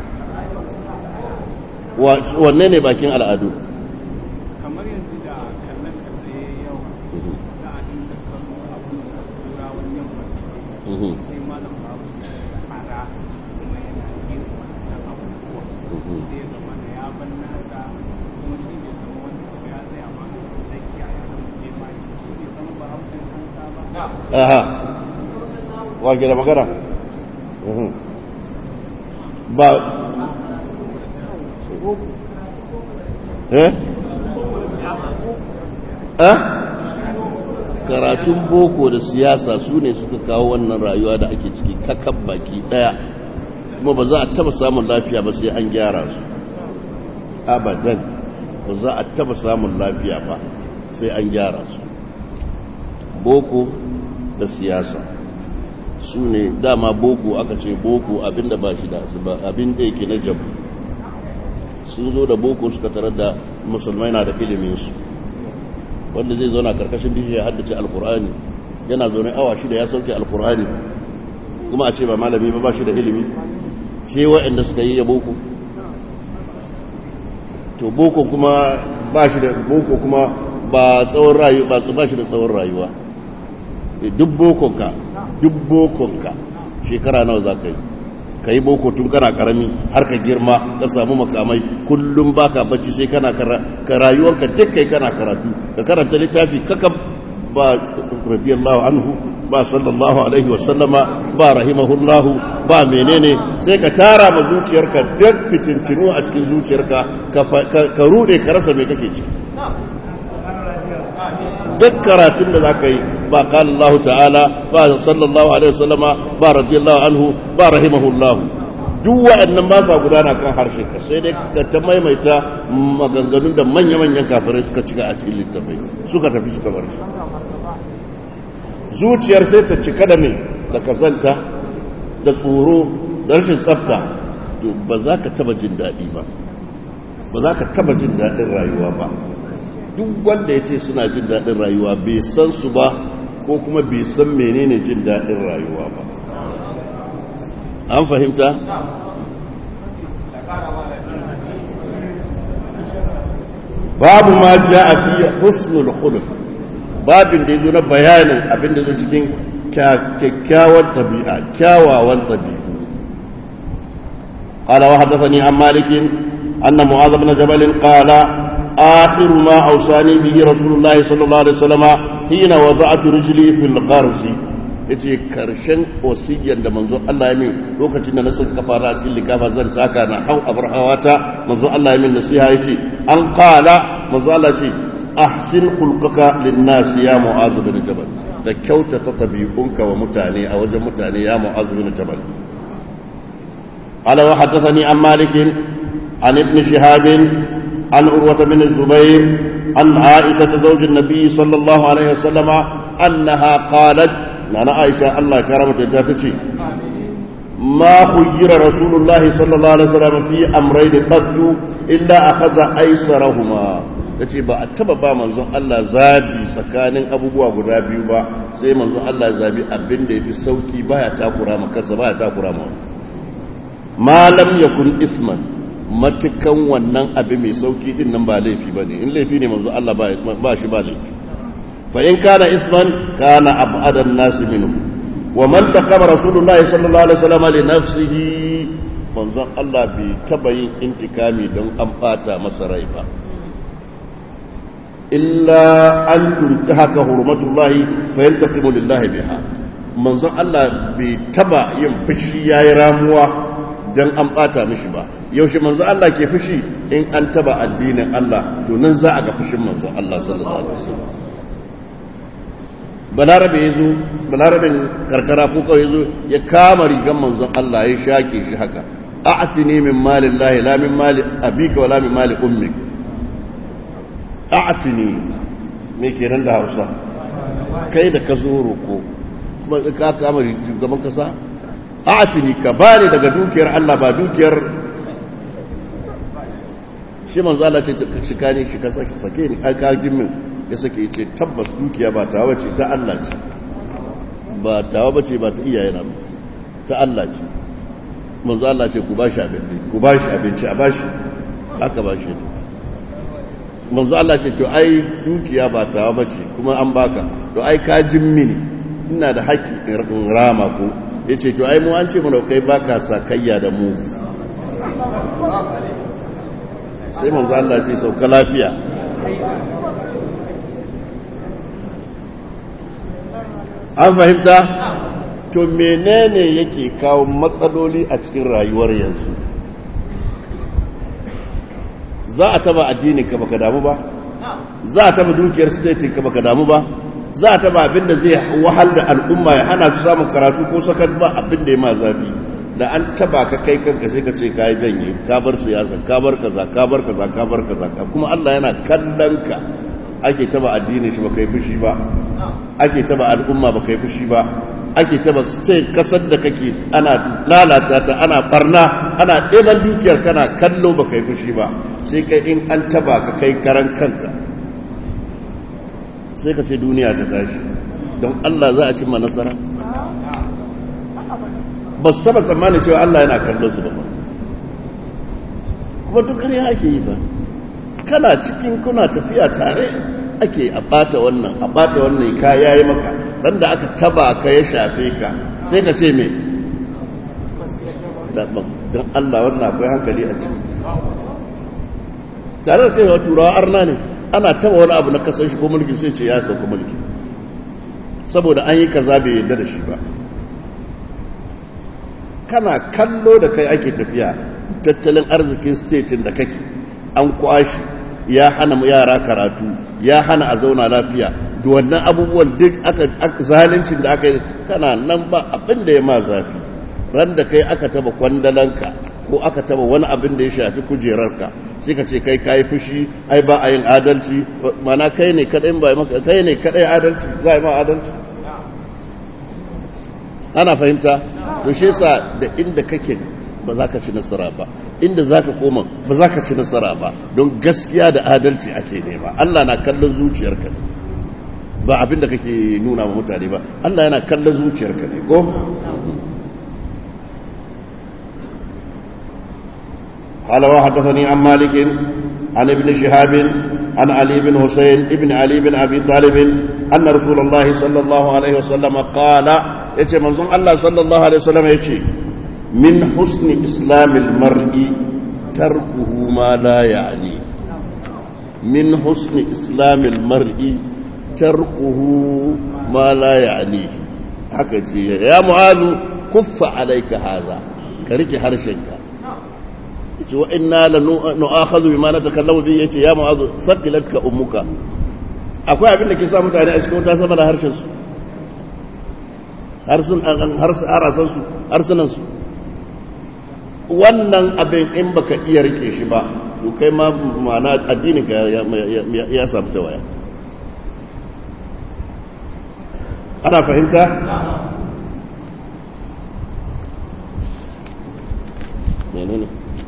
Wa- wanne ne bakin al'adu kamar yanzu da kallon kalle yau da a dinga kallo abin da turawan yamma Mhm, sai malam babu da ara kuma yana yin wannan abubuwa mhm. sai ya zama da ya ban nasa kuma shi ne zama wani abu ya tsaya ma da kiyaye da muke ma shi ne zama ba hausin kansa ba aha wa ke da magana Mhm. ba eh eh karatun boko da siyasa su ne suka kawo wannan rayuwa da ake ciki kakan baki daya kuma ba za a taba samun lafiya ba sai an gyara su abadan ba za a taba samun lafiya ba sai an gyara su boko da siyasa su ne dama boko aka ce boko abinda ba shi da asuba abin da yake na jabu sun zo da boko suka tarar da musulmai na da iliminsu wanda zai zauna karkashin bishiya haddace alkur'ani yana zaune awa shida ya sauke alkur'ani kuma a ce ba malami ba ba shi da ilimi ce wa'anda suka yi ya boko to boko kuma ba shi da boko kuma ba tsawon rayuwa ba ba shi da tsawon rayuwa Eh, duk bokonka duk bokonka shekara nawa za ka yi ka yi boko tun kana karami har ka girma ka samu makamai kullum baka bacci sai kana kara- ka rayuwarka duk kai kana karatu ka karanta littafi kaka ba radiyallahu anhu ba sallallahu alaihi wa sallama ba rahimahullahu ba menene sai ka tara ma zuciyarka duk fitintinu a cikin zuciyarka ka fa- ka- ka rude ka rasa me kake ciki duk karatun da za ka yi ba kala Allah ta'ala ba sallallahu alaihi wasallama ba radiyallahu anhu ba rahimahullahu duk wa'annan ba sa gudana kan harshe ka sai dai ka ta maimaita maganganun da manya-manyan kafirai suka cika a cikin littafai suka tafi suka bar shi zuciyar sai ta cika da me da kazanta da tsoro da rashin tsafta to ba za ka taba jin daɗi ba ba za ka taba jin daɗin rayuwa ba duk wanda ya ce suna jin daɗin rayuwa bai san su ba ko kuma bai san menene jin daɗin rayuwa ba an fahimta? babu ma ja a fiye husnul khuluq babin da ya zo na bayanin abin da zo cikin kyakkyawan tabi'a kyawawan tabi'u قال وحدثني عن مالك أن معاذ بن جبل قال آخر ما أوصاني به رسول الله صلى الله عليه وسلم حين وضعت رجلي في الغرز yace karshen wasiyyan da manzo Allah ya min lokacin da na saka kafara cikin likafa zan taka na hau abar hawata manzo Allah ya min nasiha yace an qala manzo Allah ce ahsin khulqaka lin-nas ya mu'az bin jabal da kyautata tabi'unka wa mutane a wajen mutane ya mu'az bin jabal قال وحدثني عن مالك عن ابن شهاب عن عروة بن الزبير عن عائشة زوج النبي صلى الله عليه وسلم أنها قالت أنا عائشة الله كرمت جاتتي ما خير رسول الله صلى الله عليه وسلم في أمرين قد إلا أخذ أيسرهما yace ba a taba ba manzon Allah zabi tsakanin abubuwa guda biyu ba sai manzon Allah zabi abin da yafi sauki baya takura ma kansa baya takura ma ma lam yakun isman matukan wannan abu mai sauki din nan ba laifi bane in laifi ne manzo Allah ba shi ba laifi fa in kana isman kana ab'ada an-nas minhu wa man taqama rasulullahi sallallahu alaihi wasallam li nafsihi manzo Allah bai taba yin intikami don an bata masa rai ba illa an tuntahaka hurmatullahi fa yantaqimu lillahi biha manzo Allah bai taba yin fushi yayi ramuwa dan an bata mishi ba yaushe manzo Allah ke fushi in an taba addinin Allah to nan za a ga fushin manzo Allah sallallahu alaihi wasallam balarabe yazo balarabin karkara ko kawai yazo ya kama rigan manzo Allah ya shake shi haka a'tini min mali Allah la min mali abika wala min mali ummik a'tini me kenan da Hausa kai da ka zo roko kuma ka kama gaban kasa a'tini ka bani daga dukiyar Allah ba dukiyar shi manzo Allah ce shi kane shi ka sake sake ni ka ka min ya sake ce tabbas dukiya ba tawa ce ta Allah ce ba tawa bace ba ta iyaye na ta Allah ce manzo Allah ce ku bashi abinci ku bashi abinci a bashi aka bashi manzo Allah ce to ai dukiya ba tawa bace kuma an baka to ai ka mini ina da haƙƙi in rama ko yace to ai mu an ce mana kai baka sakayya da mu sai manzo Allah sai sauka lafiya an fahimta to menene yake kawo matsaloli a cikin rayuwar yanzu za a taba addinin ka baka damu ba za a taba dukiyar statin ka baka damu ba za a taba abin da zai wahal da al'umma ya hana su samun karatu ko sakat ba abin da ya ma zafi da an taba ka kai kanka sai ka ce ka yi janye ka bar siyasa ka bar kaza ka bar kaza ka bar kaza kuma Allah yana kallon ka ake taba addinin shi baka yi fushi ba ake taba al'umma baka yi fushi ba ake taba state kasar da kake ana lalata ta ana barna ana ɗeban dukiyar kana kallo baka yi fushi ba sai kai in an taba ka kai karan kanka sai ka ce duniya ta tashi don Allah za a cimma nasara ba su taba tsammanin cewa Allah yana kallon su ba kuma duk ƙarya ake yi ba kana cikin kuna tafiya tare ake a bata wannan a bata wannan ka yayi maka ran da aka taba ka ya shafe ka sai ka ce me don Allah wannan akwai hankali a ciki tare da cewa turawa arna ne ana taba wani abu na kasar shi ko mulki sai ce ya sauka mulki saboda an yi kaza bai yarda da shi ba kana kallo da kai ake tafiya tattalin arzikin statin da kake an kwashi ya hana yara karatu ya hana a zauna lafiya da wannan abubuwan duk aka zalincin da aka yi kana nan ba abin da ya ma zafi ran da kai aka taba kwandalanka ko aka taba wani abin da ya shafi kujerarka sai ka ce kai kayi fushi ai ba a yin adalci mana kai ne kadai ba maka kai ne kadai adalci za a yi ma adalci ana fahimta to shi yasa da inda kake ba za ka ci nasara ba inda za ka koma ba za ka ci nasara ba don gaskiya da adalci ake nema Allah na kallon zuciyarka ne ba abin da kake nuna wa mutane ba Allah yana kallon zuciyarka ne ko قال وحدثني عن مالك عن ابن شهاب عن علي بن حسين ابن علي بن ابي طالب ان رسول الله صلى الله عليه وسلم قال يتي منظوم الله صلى الله عليه وسلم يتي من حسن إسلام المرء تركه ما لا يعني من حسن إسلام المرء تركه ما لا يعنيه haka ce ya mu'azu kuffa alaika haza ka rike harshenka yace wa inna la nu'akhadhu bima natakallamu bi yace ya mu'azu saqilatka ummuka akwai abin da ke sa mutane a cikin wuta sama da harshen su harsun harsan su harsunan su wannan abin in baka iya rike shi ba to kai ma ma'ana addinin ka ya samu ta waya ana fahimta menene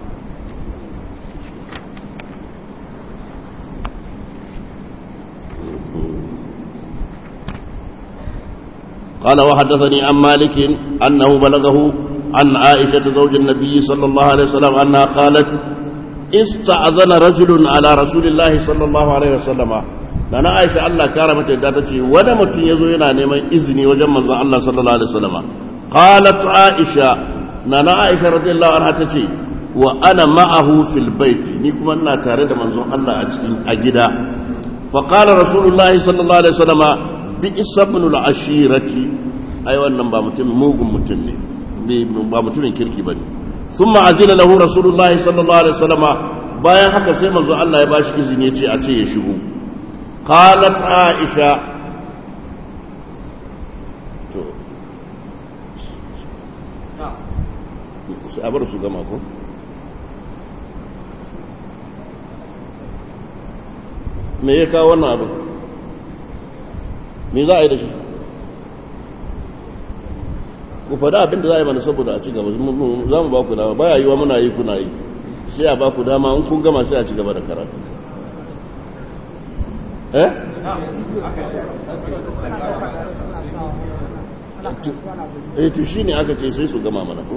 قال وحدثني عن مالك أنه بلغه عن عائشة زوج النبي صلى الله عليه وسلم أنها قالت استأذن رجل على رسول الله صلى الله عليه وسلم لنا عائشة الله كارمة داتتي ونمت يزوينا نيما إذني وجمع الله صلى الله عليه وسلم قالت عائشة نانا عائشة رضي الله عنها تتي وأنا معه في البيت نيكم أنا تارد منظر الله أجدا فقال رسول الله صلى الله عليه وسلم بئس ابن العشيرة أيوة نمبا متم موغم متم ba mutumin kirki ba ne sun ma'azina lahu rasulullahi sallallahu alaihi wasallama bayan haka sai manzo Allah ya ba shi izini ya ce a ce ya shigo qalat aisha to sai abar su gama ko me ya kawo wannan abin me za a yi da shi ku faɗa abin da za a yi mana saboda a ci gaba za mu ba ku dama baya yi wa muna yi kuna yi sai a ba ku dama in kun gama sai a ci gaba da karatu eh eh to shine aka ce sai su gama mana ko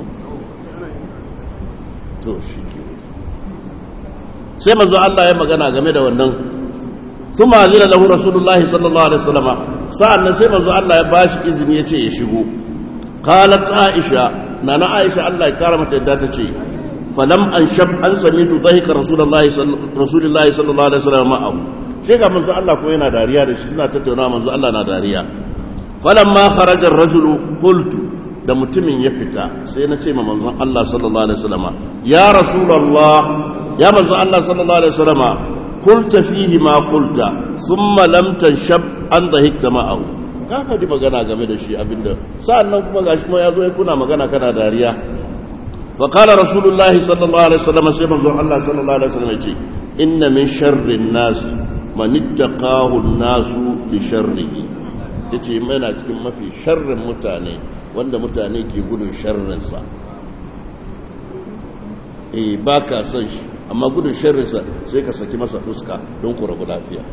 to shi ke sai manzo Allah ya magana game da wannan kuma azina lahu rasulullahi sallallahu alaihi wasallam sa'annan sai manzo Allah ya bashi izini ya ce ya shigo qalat aisha nana aisha Allah ya kara mata yadda ta ce falam an shab an samitu dhahika rasulullahi rasulullahi sallallahu alaihi wasallam ma'ahu sai ga manzo Allah ko yana dariya da shi suna tattauna manzo Allah na dariya falamma kharaja ar-rajulu qultu da mutumin ya fita sai na ce ma manzon Allah sallallahu alaihi wasallam ya rasulullah ya manzon Allah sallallahu alaihi wasallam qulta fihi ma qulta thumma lam tanshab an dhahikta ma'ahu ka faɗi magana game da shi abinda sa'annan kuma gashi kuma yazo ya kuna magana kana dariya fa qala rasulullahi sallallahu alaihi wasallam sai manzon Allah sallallahu alaihi wasallam ya ce inna min sharri an-nas man ittaqahu an-nasu li sharrihi yace yana cikin mafi sharrin mutane wanda mutane ke gudun sharrinsa eh ba ka son shi amma gudun sharrinsa sai ka saki masa fuska don ku rabu lafiya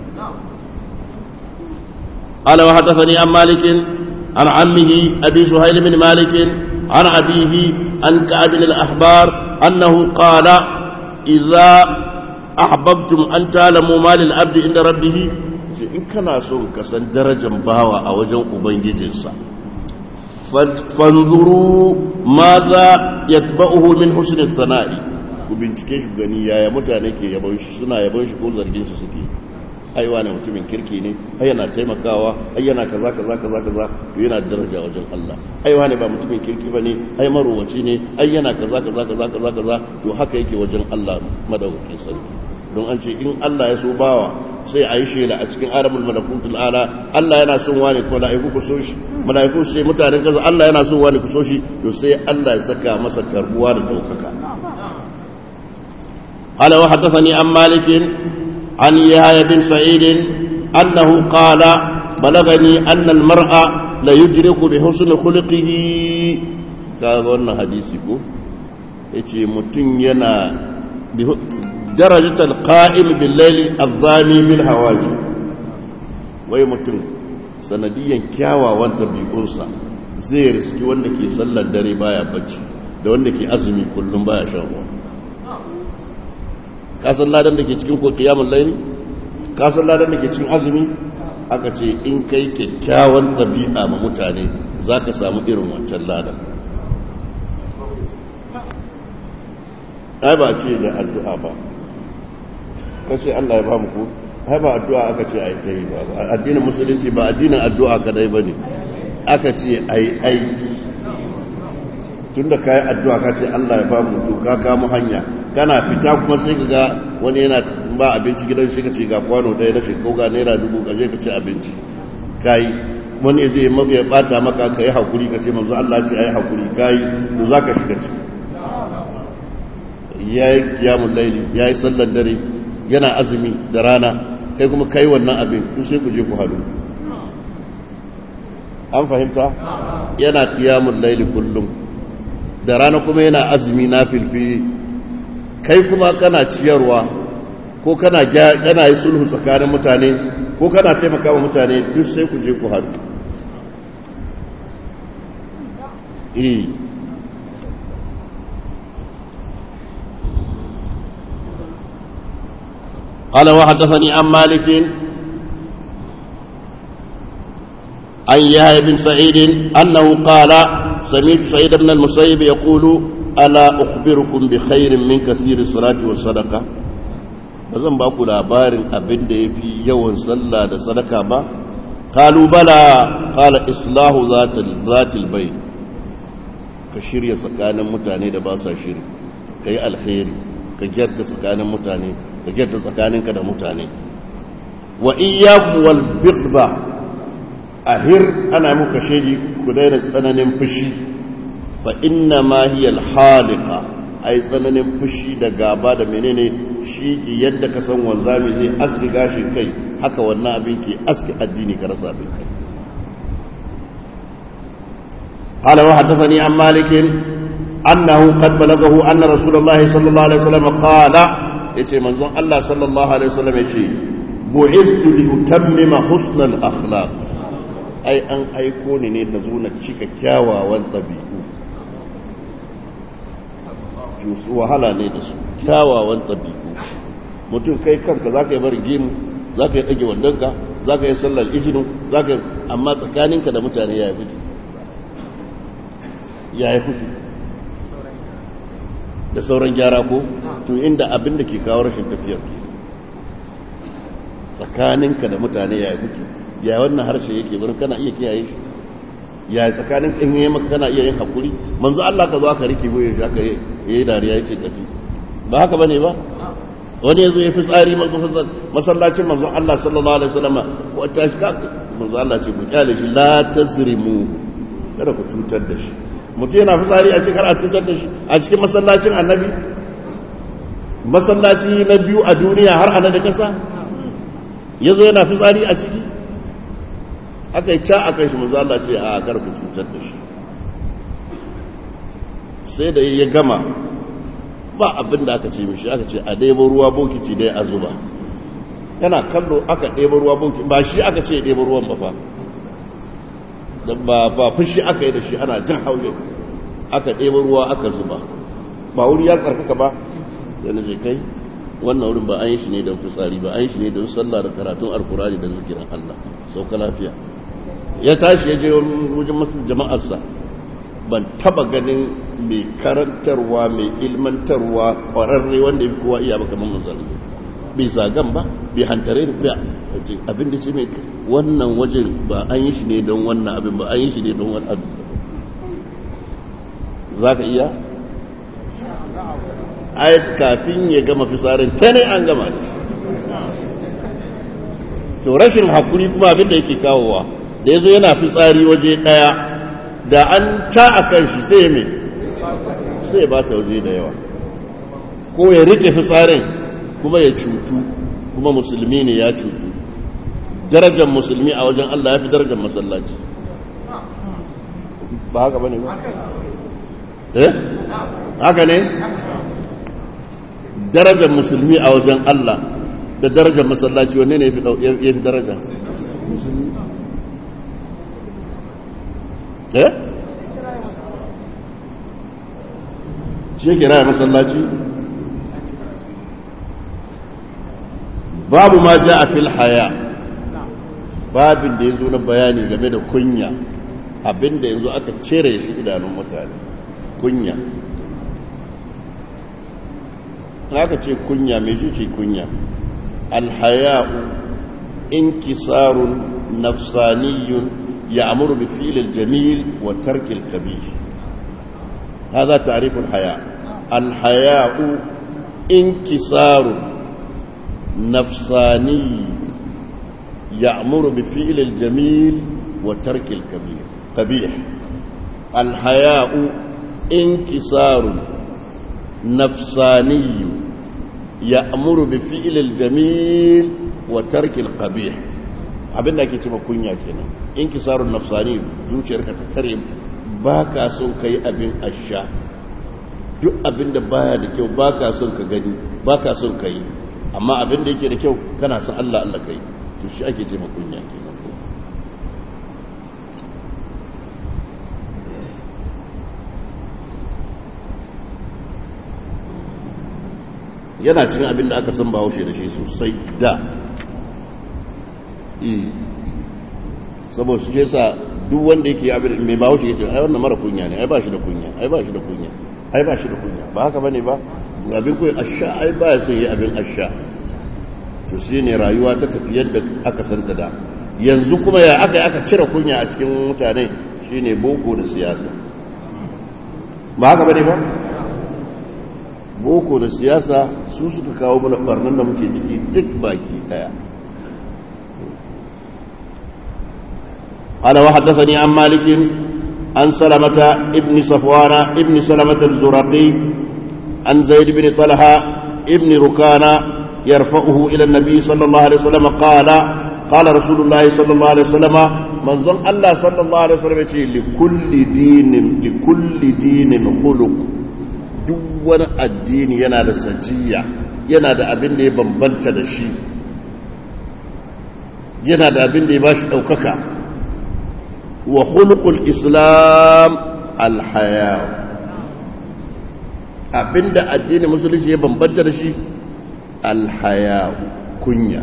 قال وحدثني عن مالك عن عمه أبي سهيل بن مالك عن أبيه عن كعب الأحبار أنه قال إذا أحببتم أن تعلموا ما للعبد عند ربه إن كان سون كسن درجة باوى أو جن أبنجدنسا fanzuru ma za ya taɓa'uhu min husnin sana'i ku bincike shi gani yaya mutane ke yabon shi suna yabon shi ko zargin shi suke aiwa ne mutumin kirki ne ai yana taimakawa ai yana kaza kaza kaza kaza to yana daraja wajen Allah aiwa ne ba mutumin kirki bane ai marowaci ne ai yana kaza kaza kaza kaza kaza to haka yake wajen Allah madaukakin sarki don an ce in Allah ya so bawa sai a yi shela a cikin arabul malakutul ala Allah yana son wani ko mala'iku ku so shi mala'iku sai mutanen kaza Allah yana son wani ku so shi to sai Allah ya saka masa karbuwa da daukaka قال وحدثني عن مالك عن يحيى بن سعيد أنه قال بلغني أن المرء لا يدرك بحسن خلقه كذا حديثكم yace mutum yana درجة القائم بالليل الظاني بالهواجي wai mutum sanadiyan kyawawan ɗabi'unsa zai riski wanda ke sallar dare baya bacci da wanda ke azumi kullum baya shan ruwa kasan ladan da ke cikin ko kiyamun laini kasan ladan da ke cikin azumi aka ce in kai kyakkyawan ɗabi'a ma mutane za ka samu irin wancan ladan ai ba ce da addu'a ba kace Allah ya ba mu ku ai ba addu'a aka ce ai ta yi ba addinin musulunci ba addinin addu'a kadai bane aka ce ai aiki tunda kai addu'a ka ce Allah ya ba mu to ka kamo hanya kana fita kuma sai ka ga wani yana ba abinci gidan shi ka ce ga kwano ɗaya na shekau ga naira dubu ka je ka ci abinci kai wani zai ya bata maka ka yi hakuri ka ce manzo Allah ce ai hakuri kai to zaka shiga ciki ya yi kiyamun laili ya yi sallar dare yana azumi da rana kai kuma kai wannan abin ku sai ku je ku haɗu an fahimta yana kiyamun laili kullum da rana kuma yana azumi na filfi kai kuma kana ciyarwa ko kana kana yi sulhu tsakanin mutane ko kana taimaka wa mutane duk sai ku je ku haɗu eh قال وحدثني عن مالك عن يحيى بن سعيد أنه قال سمعت سعيد بن المسيب يقول ألا أخبركم بخير من كثير الصلاة والصدقة bazan ba ku labarin abin da ya fi yawan sallah da sadaka ba kalu bala kala islahu zatil bai ka shirya tsakanin mutane da ba sa shiri ka yi alkhairi ka gyarta tsakanin mutane ka gyarta tsakaninka da mutane wa iyyakum wal bighda ahir ana muka shedi ku daina tsananin fushi fa inna ma hiya al haliqa ai tsananin fushi da gaba da menene shi ke yadda ka san wanzami zai aski gashin kai haka wannan abin ke aski addini ka rasa abin kai قال وحدثني عن مالك annahu qad balagahu anna rasulullahi sallallahu alaihi wasallam qala yace manzon Allah sallallahu alaihi wasallam yace bu'istu li utammima husnal akhlaq ai an aiko ni ne da zuna cika kyawawan tabi'u su wahala ne da su kyawawan tabi'u mutum kai kanka zaka yi barin gemu zaka yi dage wandonka zaka yi sallar ijinu zaka amma tsakaninka da mutane ya yi ya yi kudu da sauran gyara ko to inda abin da ke kawo rashin tafiyar tsakaninka da mutane ya yi kudu ya wannan harshe yake bari kana iya kiyaye shi ya tsakanin in yi maka kana iya yin hakuri manzo Allah ka zo aka rike goye shi aka yi dariya yace tafi ba haka bane ba wani yazo ya fi tsari masallacin manzo Allah sallallahu alaihi wasallam ko ta shi manzo Allah ce ku kyale shi la tasrimu kada ku cutar da shi mutum yana fitsari a cikin a cutar da shi a cikin masallacin annabi masallaci na biyu a duniya har ana da kasa ya zo yana fitsari a ciki aka yi ca a kan shi manzo Allah ce a kar ku cutar da shi sai da ya gama ba abin da aka ce mishi aka ce a ɗebo ruwa bokiti dai a zuba yana kallo aka ɗebo ruwa bokiti ba shi aka ce ɗebo ruwan ba fa ba ba fushi aka yi da shi ana jan hauje aka ɗebo ruwa aka zuba ba wuri ya tsarkaka ba da na kai wannan wurin ba an yi shi ne don fitsari ba an yi shi ne don sallah da karatun alkurani da zikirin Allah sauka lafiya ya tashi ya je wajen masu jama'arsa ban taba ganin mai karantarwa mai ilmantarwa ƙwararre wanda ya fi kowa iya baka mamman zalimi bai zagan ba bai hantare da fiya abin da ce mai wannan wajen ba an yi shi ne don wannan abin ba an yi shi ne don wani abin za ka iya ai kafin ya gama fisarin ta ne an gama da shi to rashin hakuri kuma abin da yake kawowa da ya zo yana fitsari waje ɗaya da an ta a kan shi sai mai sai ba ta waje da yawa ko ya rike fitsarin kuma ya cutu kuma musulmi ne ya cutu darajar musulmi a wajen Allah ya fi darajar masallaci ba haka ba ne ba? eh? haka ne? darajar musulmi a wajen Allah da darajar masallaci wanne ne ya fi daraja? musulmi eh? shi kira masallaci? babu ma ja a fil haya babin da ya zo na bayani game da kunya abinda yanzu aka cire shi idanun mutane kunya aka ce kunya mai ce kunya alhaya'u inkisarun nafsaniyun ya amuru bi filil jamil wa tarkil kabir هذا تعريف الحياء الحياء انكسار نفساني يأمر بفعل الجميل وترك الكبير قبيح الحياء انكسار نفساني يأمر بفعل الجميل وترك القبيح abin da ake cewa kunya kenan inkisarun nafsani zuciyarka ta kare ba ka son ka yi abin asha duk abin da baya da kyau ba ka son ka gani ba ka son ka yi amma abin da yake da kyau kana son Allah Allah ka yi to shi ake ce kunya kenan yana cin abin da aka san ba haushe da shi sosai da saboda su ke sa duk wanda yake abin mai ba haushe ya ce ai wannan mara kunya ne ai ba shi da kunya ai ba shi da kunya ai ba shi da kunya ba haka bane ba abin kuwa asha ai ba ya sai yi abin asha to shi ne rayuwa ta tafi yadda aka santa da yanzu kuma ya aka aka cire kunya a cikin mutane shine boko da siyasa ba haka bane ba boko da siyasa su suka kawo mana barnan da muke ciki duk baki daya قال وحدثني عن مالك عن سلمة ابن صفوان ابن سلمة الزرقي عن زيد بن طلحة ابن ركانة يرفعه إلى النبي صلى الله عليه وسلم قال قال رسول الله صلى الله عليه وسلم من ظن الله صلى الله عليه وسلم لكل دين لكل دين خلق duk wani addini yana da sajiya yana da abin da ya bambanta da shi yana da abin da ya ba shi ɗaukaka wa hulkul islam alhaya abin da addinin musulunci ya bambanta da shi alhaya kunya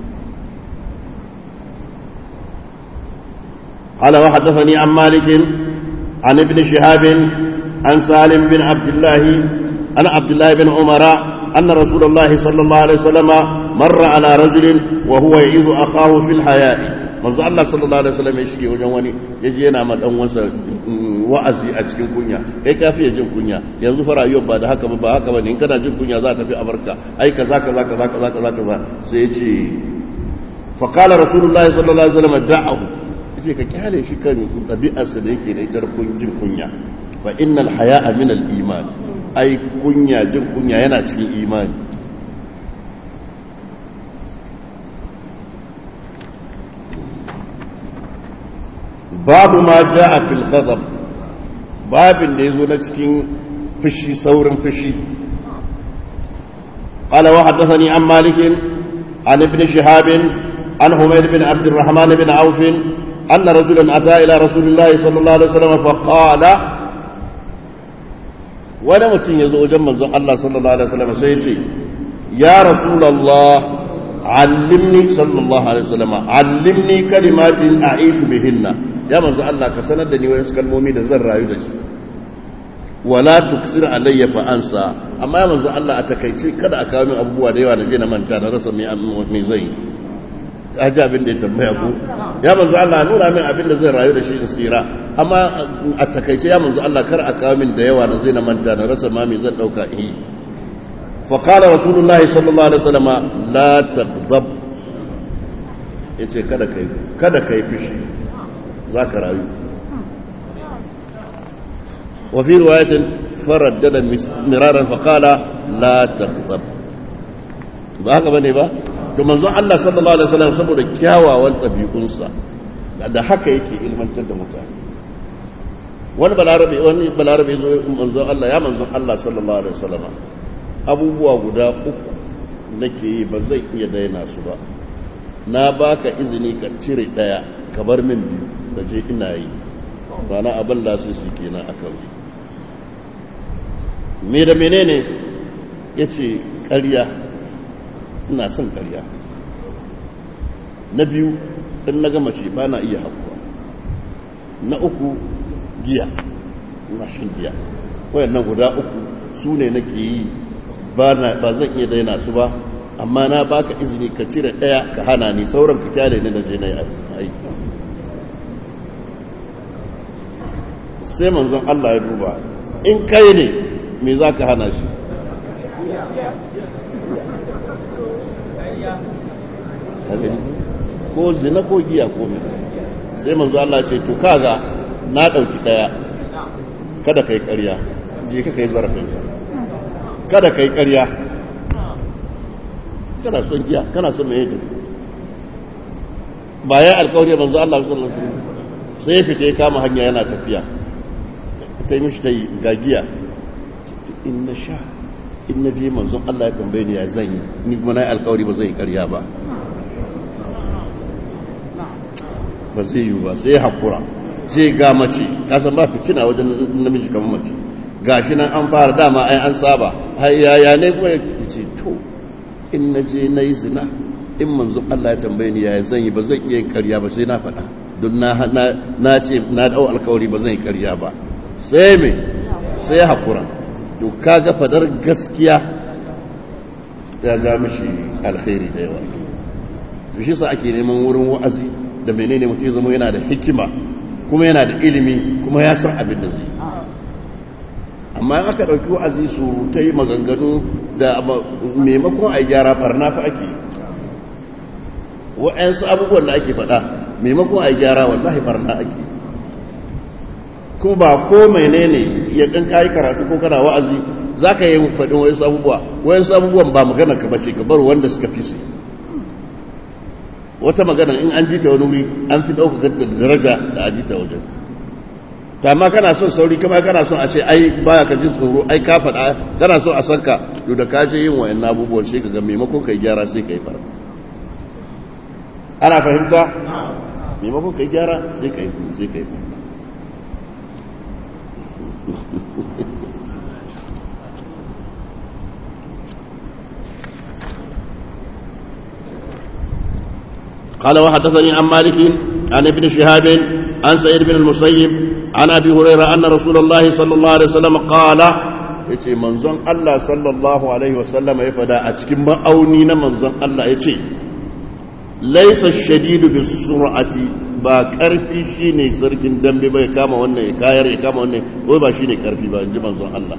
قال وحدثني عن مالك عن ابن شهاب عن سالم بن عبد الله عن عبد الله بن عمر أن رسول الله صلى الله عليه وسلم مر على رجل وهو يعيذ أخاه في الحياء manzo Allah sallallahu alaihi wasallam ya shige wajen wani yaje yana ma dan wansa wa'azi a cikin kunya kai kafi ya jin kunya yanzu fa rayuwar ba da haka ba ba haka ba ne in kana jin kunya za ta fi abarka ai kaza kaza kaza kaza kaza kaza sai yace fa qala rasulullahi sallallahu alaihi wasallam da'ahu yace ka kyale shi kan ɗabi'arsa da yake da ita jin kunya fa innal haya'a min al iman ai kunya jin kunya yana cikin imani babu ma ja'a fil ghadab babin da yazo na cikin fushi saurin fushi قال وحدثني عن مالك عن ابن شهاب عن حميد بن عبد الرحمن بن عوف أن رجلا أتى إلى رسول الله صلى الله عليه وسلم فقال wani mutum ya zo wajen manzon Allah sallallahu alaihi wasallam sai ya ce ya rasulullah allimni sallallahu alaihi wasallam allimni kalimatin a'ishu bihinna ya manzon Allah ka sanar da ni wasu kalmomi da zan rayu da su wala tuksir alayya fa ansa amma ya manzon Allah a takaice kada a kawo min abubuwa da yawa da je na manta da rasa me me zai ji abin da ya tambaya ku ya manzo Allah nuna min abin da zai rayu da shi in tsira amma a takaice ya manzo Allah kar a kawo min da yawa da zai na manta na rasa ma me zan dauka yi fa qala rasulullahi sallallahu alaihi wasallam la taghdab yace kada kai kada kai fishi zaka rayu wa fi riwayatin faraddada miraran fa qala la taghdab ba haka bane ba to manzon Allah sallallahu alaihi wasallam saboda kyawawan ɗabi'unsa da haka yake ilmantar da mutane wani balarabe wani balarabe zo manzon Allah ya manzon Allah sallallahu alaihi wasallam abubuwa guda uku nake yi ba zai iya daina su ba na baka izini ka cire daya ka bar min biyu da je ina yi ba na abin da su su kenan akan su me da menene yace ƙarya ina son karya na biyu in na gama ce ba na iya hakuwa na uku giya ina shan giya wayannan guda uku su ne nake yi ba zan iya daina su ba amma na baka izini ka cire ɗaya ka hana ni sauran ka kyale ni da je na yi aiki sai manzon Allah ya duba in kai ne me za ka hana shi ko zina ko giya ko mai sai manzo Allah ce to kaga na dauki daya kada kai ƙarya je ka kai zarafin ka kada kai ƙarya kana son giya kana son mai ba ya alƙawari manzo Allah sallallahu alaihi wasallam sai ya fice kama hanya yana tafiya ta yi mishi ta yi ga giya in na sha in na je manzon Allah ya tambaye ni ya zan yi ni kuma na yi alƙawari ba zai yi ƙarya ba ba zai yi ba sai haƙura sai ga mace kasan ba fitina wajen namiji kamar mace ga shi nan an fara dama ai an saba yaya ne kuma ya ce to in na je na yi zina in manzo Allah ya tambaye ni yaya zan yi ba zan iya yin karya ba sai na faɗa don na ce na dau alkawari ba zan yi karya ba sai me sai haƙura to kaga fadar gaskiya ya ga mishi alkhairi da yawa to shi sa ake neman wurin wa'azi da menene mutum ya zama yana da hikima kuma yana da ilimi kuma ya san abin da zai amma in aka ɗauki wa'azi su ta yi maganganu da maimakon a gyara farna fa ake wa'yansu abubuwan da ake faɗa maimakon a gyara wallahi farna ake kuma ba ko menene ya ɗin kayi karatu ko kana wa'azi za ka yi faɗin wayansu abubuwa wayansu abubuwan ba magana ka bace ka bar wanda suka fi su wata magana in an ji ta wani wuri an fi ɗaukaka da daraja da a ji ta wajen ta amma kana son sauri kuma kana son a ce ai baya ka ji tsoro ai ka faɗa kana son a sanka to da ka je yin wa'in abubuwan sai ka ga maimakon kai gyara sai ka yi fara ana fahimta maimakon kai gyara sai ka yi sai ka yi fara قال وحدثني عن مالك عن ابن شهاب عن سعيد بن المسيب عن ابي هريره ان رسول الله صلى الله عليه وسلم قال yace manzon Allah sallallahu alaihi wasallam ya fada a cikin ma'auni na manzon Allah yace laysa shadidu bis sur'ati ba karfi shine sarkin dambe bai kama wannan ya kayar ya kama wannan wai ba shine karfi ba inji manzon Allah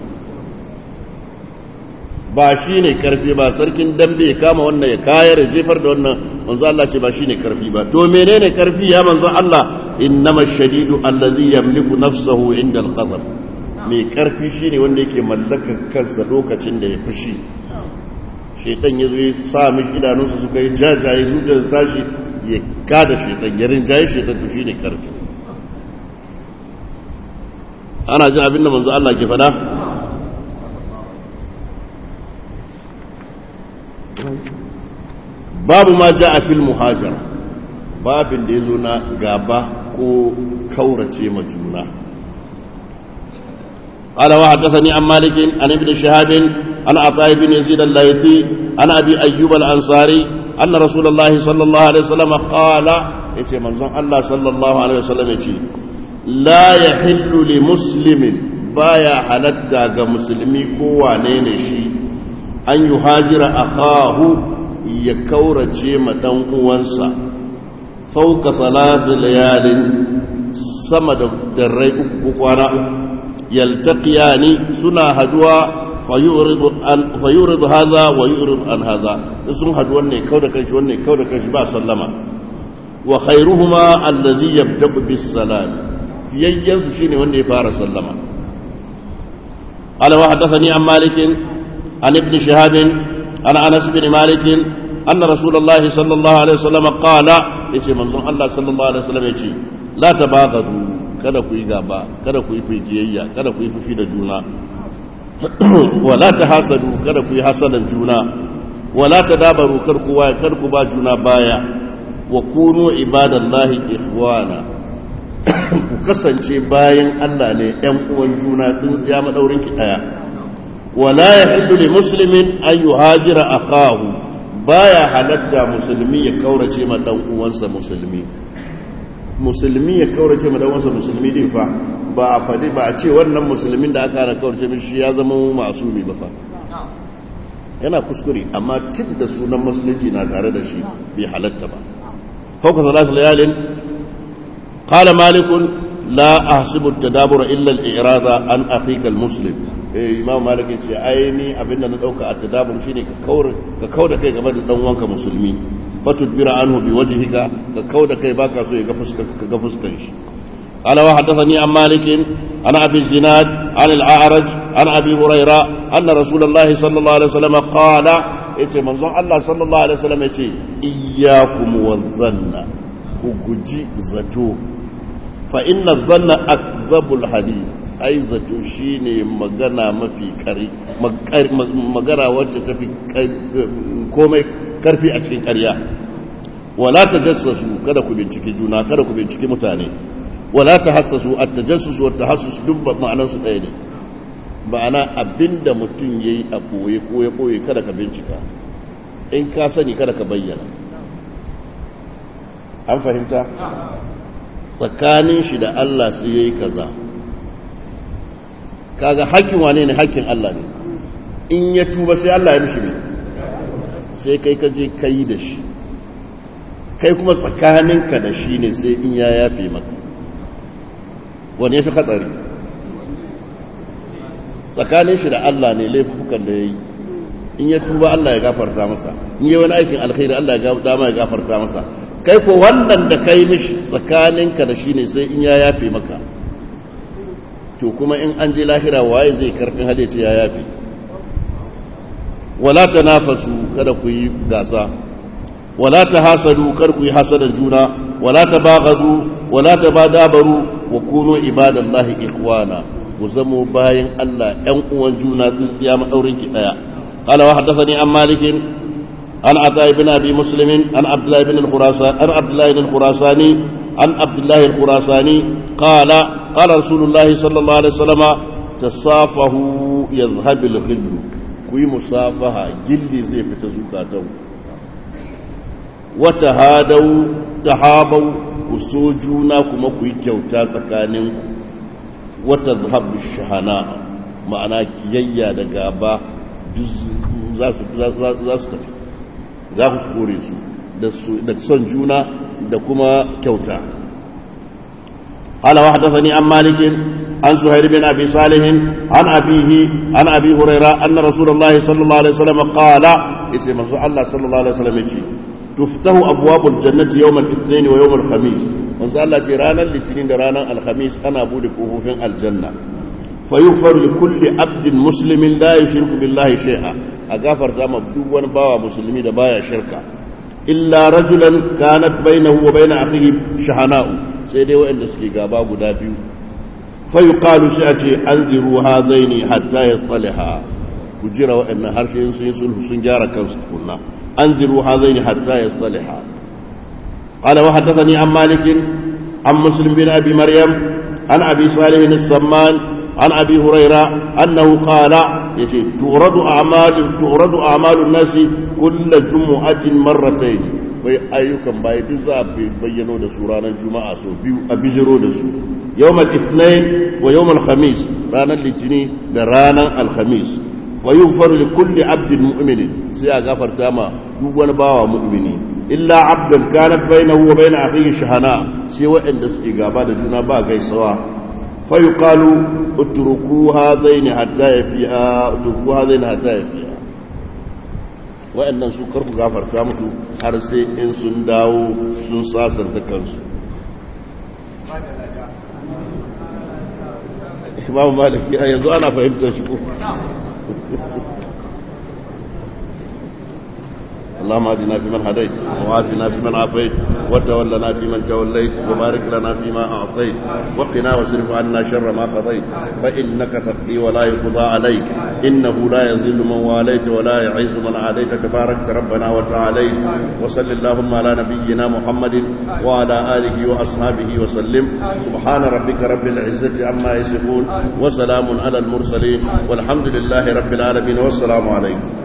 ba shine karfi ba sarkin dambe ya kama wannan ya kayar ya jefar da wannan manzo Allah ce ba shine karfi ba to menene karfi ya manzo Allah innama shadidu allazi yamliku nafsahu inda al-qadar mai karfi shine wanda yake mallaka kansa lokacin da ya fushi shaitan yazo ya sa mishi idanunsa suka yi jajaye zuciyar tashi ya kada shaitan ya rinjaye shaitan to shine karfi ana jin abin da manzo Allah ke faɗa babu ma ja a fil muhajara babin da ya zo na gaba ko kaurace ma juna قال وحدثني عن مالك عن ابن شهاب عن عطاء بن يزيد الليثي عن ابي ايوب الانصاري ان رسول الله صلى الله عليه وسلم قال يتي منزون الله صلى الله عليه وسلم يتي لا يحل لمسلم بايا حلتا ga musulmi ko wane ne shi an yuhajira akahu ya kaurace ma ɗan uwansa fauka salatu layalin sama da darrai uku kwana yaltaqiyani suna haduwa fayuridu haza wa yuridu an haza sun hadu wanne kau da kanshi wanne kau da kanshi ba sallama wa khairuhuma allazi yabda'u bis salam fiyayyan su shine wanda ya fara sallama qala wa hadathani an malik an ibn shihab an anas bin malik anna rasulullahi sallallahu alaihi wasallam qala yace manzon Allah sallallahu alaihi wasallam yace la tabaghadu kada ku yi gaba kada ku yi fijiyayya kada ku yi fushi da juna wala tahasadu kada ku yi hasadan juna wala tadabaru kar ku waya kar ku ba juna baya wa kunu ibadallahi ikhwana ku kasance bayan Allah ne ɗan uwan juna tsintsiya madaurin ki daya wala yahillu li muslimin an yuhajira akahu baya halatta musulmi ya kaurace ma dan uwansa musulmi musulmi ya kaurace ma dan uwansa musulmi din fa ba a fadi ba a ce wannan musulmin da aka hana kaurace min shi ya zama masumi ba fa yana kuskure amma tun da sunan musulunci na tare da shi bai halatta ba fauka salatu layalin qala malikun la ahsibu at-tadabura illa al-i'rada an akhika al-muslim eh imam malik ce ai ni abinda na dauka a tadabur shine ka kaura ka kauda kai game da dan uwanka musulmi fatudbira anhu biwajhika ka kauda kai baka so ya ga fuskar ka ga fuskar shi قال وحدثني عن مالك عن ابي الزناد عن الاعرج عن ابي هريره ان رسول الله صلى الله عليه وسلم قال yace manzon Allah sallallahu alaihi wasallam yace iyyakum wadhanna ku guji zato fa inna dhanna akdhabul hadith ai zato shine magana mafi kari magana wacce tafi komai karfi a cikin ƙarya wala tajassasu kada ku binciki juna kada ku binciki mutane wala tahassasu at-tajassus wa at-tahassus duk ma'anar su ɗaya ne ma'ana abinda mutum yayi a koye ko ya koye kada ka bincika in ka sani kada ka bayyana an fahimta tsakanin shi da Allah sai yayi kaza kaga hakkin wane ne hakkin Allah ne in ya tuba sai Allah ya mishi ne sai kai ka je kai da shi kai kuma tsakaninka da shi ne sai in ya yafe maka wani ya fi hatsari tsakanin shi da Allah ne laifukan da ya yi in ya tuba Allah ya gafarta masa in yi wani aikin alkhairi Allah ya dama ya gafarta masa kai ko wannan da kai mishi tsakaninka da shi ne sai in ya yafe maka to kuma in an je lahira waye zai karfin hade ce ya yafe wala tanafasu kada ku yi gasa ولا تحاسدوا كركوا حسد الجونا ولا تباغضوا ولا تبادابروا وكونوا عباد الله إخوانا وزموا باين الله ينقوا الجونا تنسيام أورنك آية قال وحدثني عن مالك عن عطاء بن أبي مسلم عن عبد الله بن الخراسان عن عبد الله بن الخراساني عن عبد الله الخراساني قال قال رسول الله صلى الله عليه وسلم تصافحوا يذهب الغل كوي مصافحة جلي زي فتزوكاتو وتهادوا تحابوا وسوجونا كما كوي كيوتا سكانين وتذهب الشحناء ma'ana kiyayya da gaba za su tafi za ku kore su da son juna da kuma kyauta قال وحدثني عن مالك عن زهير بن ابي صالح عن ابيه عن ابي هريره ان رسول الله صلى الله عليه وسلم قال يتي منزو الله صلى الله عليه وسلم يتي تفتح ابواب الجنه يوم الاثنين ويوم الخميس منزو الله تي رانا الاثنين da ranar alhamis ana bude kofofin aljanna فيغفر لكل عبد مسلم لا يشرك بالله شيئا أغفر زما duk wani bawa musulmi da baya shirka illa rajulan kanat bainahu wa bain akhihi shahana'u sai dai wanda suke gaba guda biyu fa yuqalu sai a ce anziru hadaini hatta yastaliha ku jira waɗannan harshe sun yi sulhu sun gyara kansu tukunna anziru hadaini hatta yastaliha قال وحدثني عن مالك عن مسلم بن ابي مريم عن ابي صالح السمان عن ابي هريره انه قال يتي تورد اعمال تورد اعمال الناس كل جمعه مرتين bai ayyukan bayi duk za a bayyano da su ranar juma'a sau biyu a bijiro da su yawmal ithnain wa yawmal khamis ranar litini da ranar alhamis wa yughfaru li kulli abdin mu'minin sai a gafarta ma duk wani bawa mu'mini illa abdan kanat bainahu wa bain akhihi shahana sai waɗanda suke gaba da juna ba gaisawa fa yuqalu utruku hadaini hatta yafi'a utruku hadaini hatta yafi'a waɗannan su karku gafarta mutu har sai in sun dawo sun sasanta kansu imamu maliki a yanzu ana fahimtar shi ko اللهم اهدنا فيمن هديت وعافنا فيمن عافيت وتولنا فيمن توليت وبارك لنا فيما اعطيت وقنا واصرف عنا شر ما قضيت فانك تقضي ولا يقضى عليك انه لا يذل من واليت ولا يعز من عاديت تبارك ربنا وتعاليت وصل اللهم على نبينا محمد وعلى اله واصحابه وسلم سبحان ربك رب العزه عما يصفون وسلام على المرسلين والحمد لله رب العالمين والسلام عليكم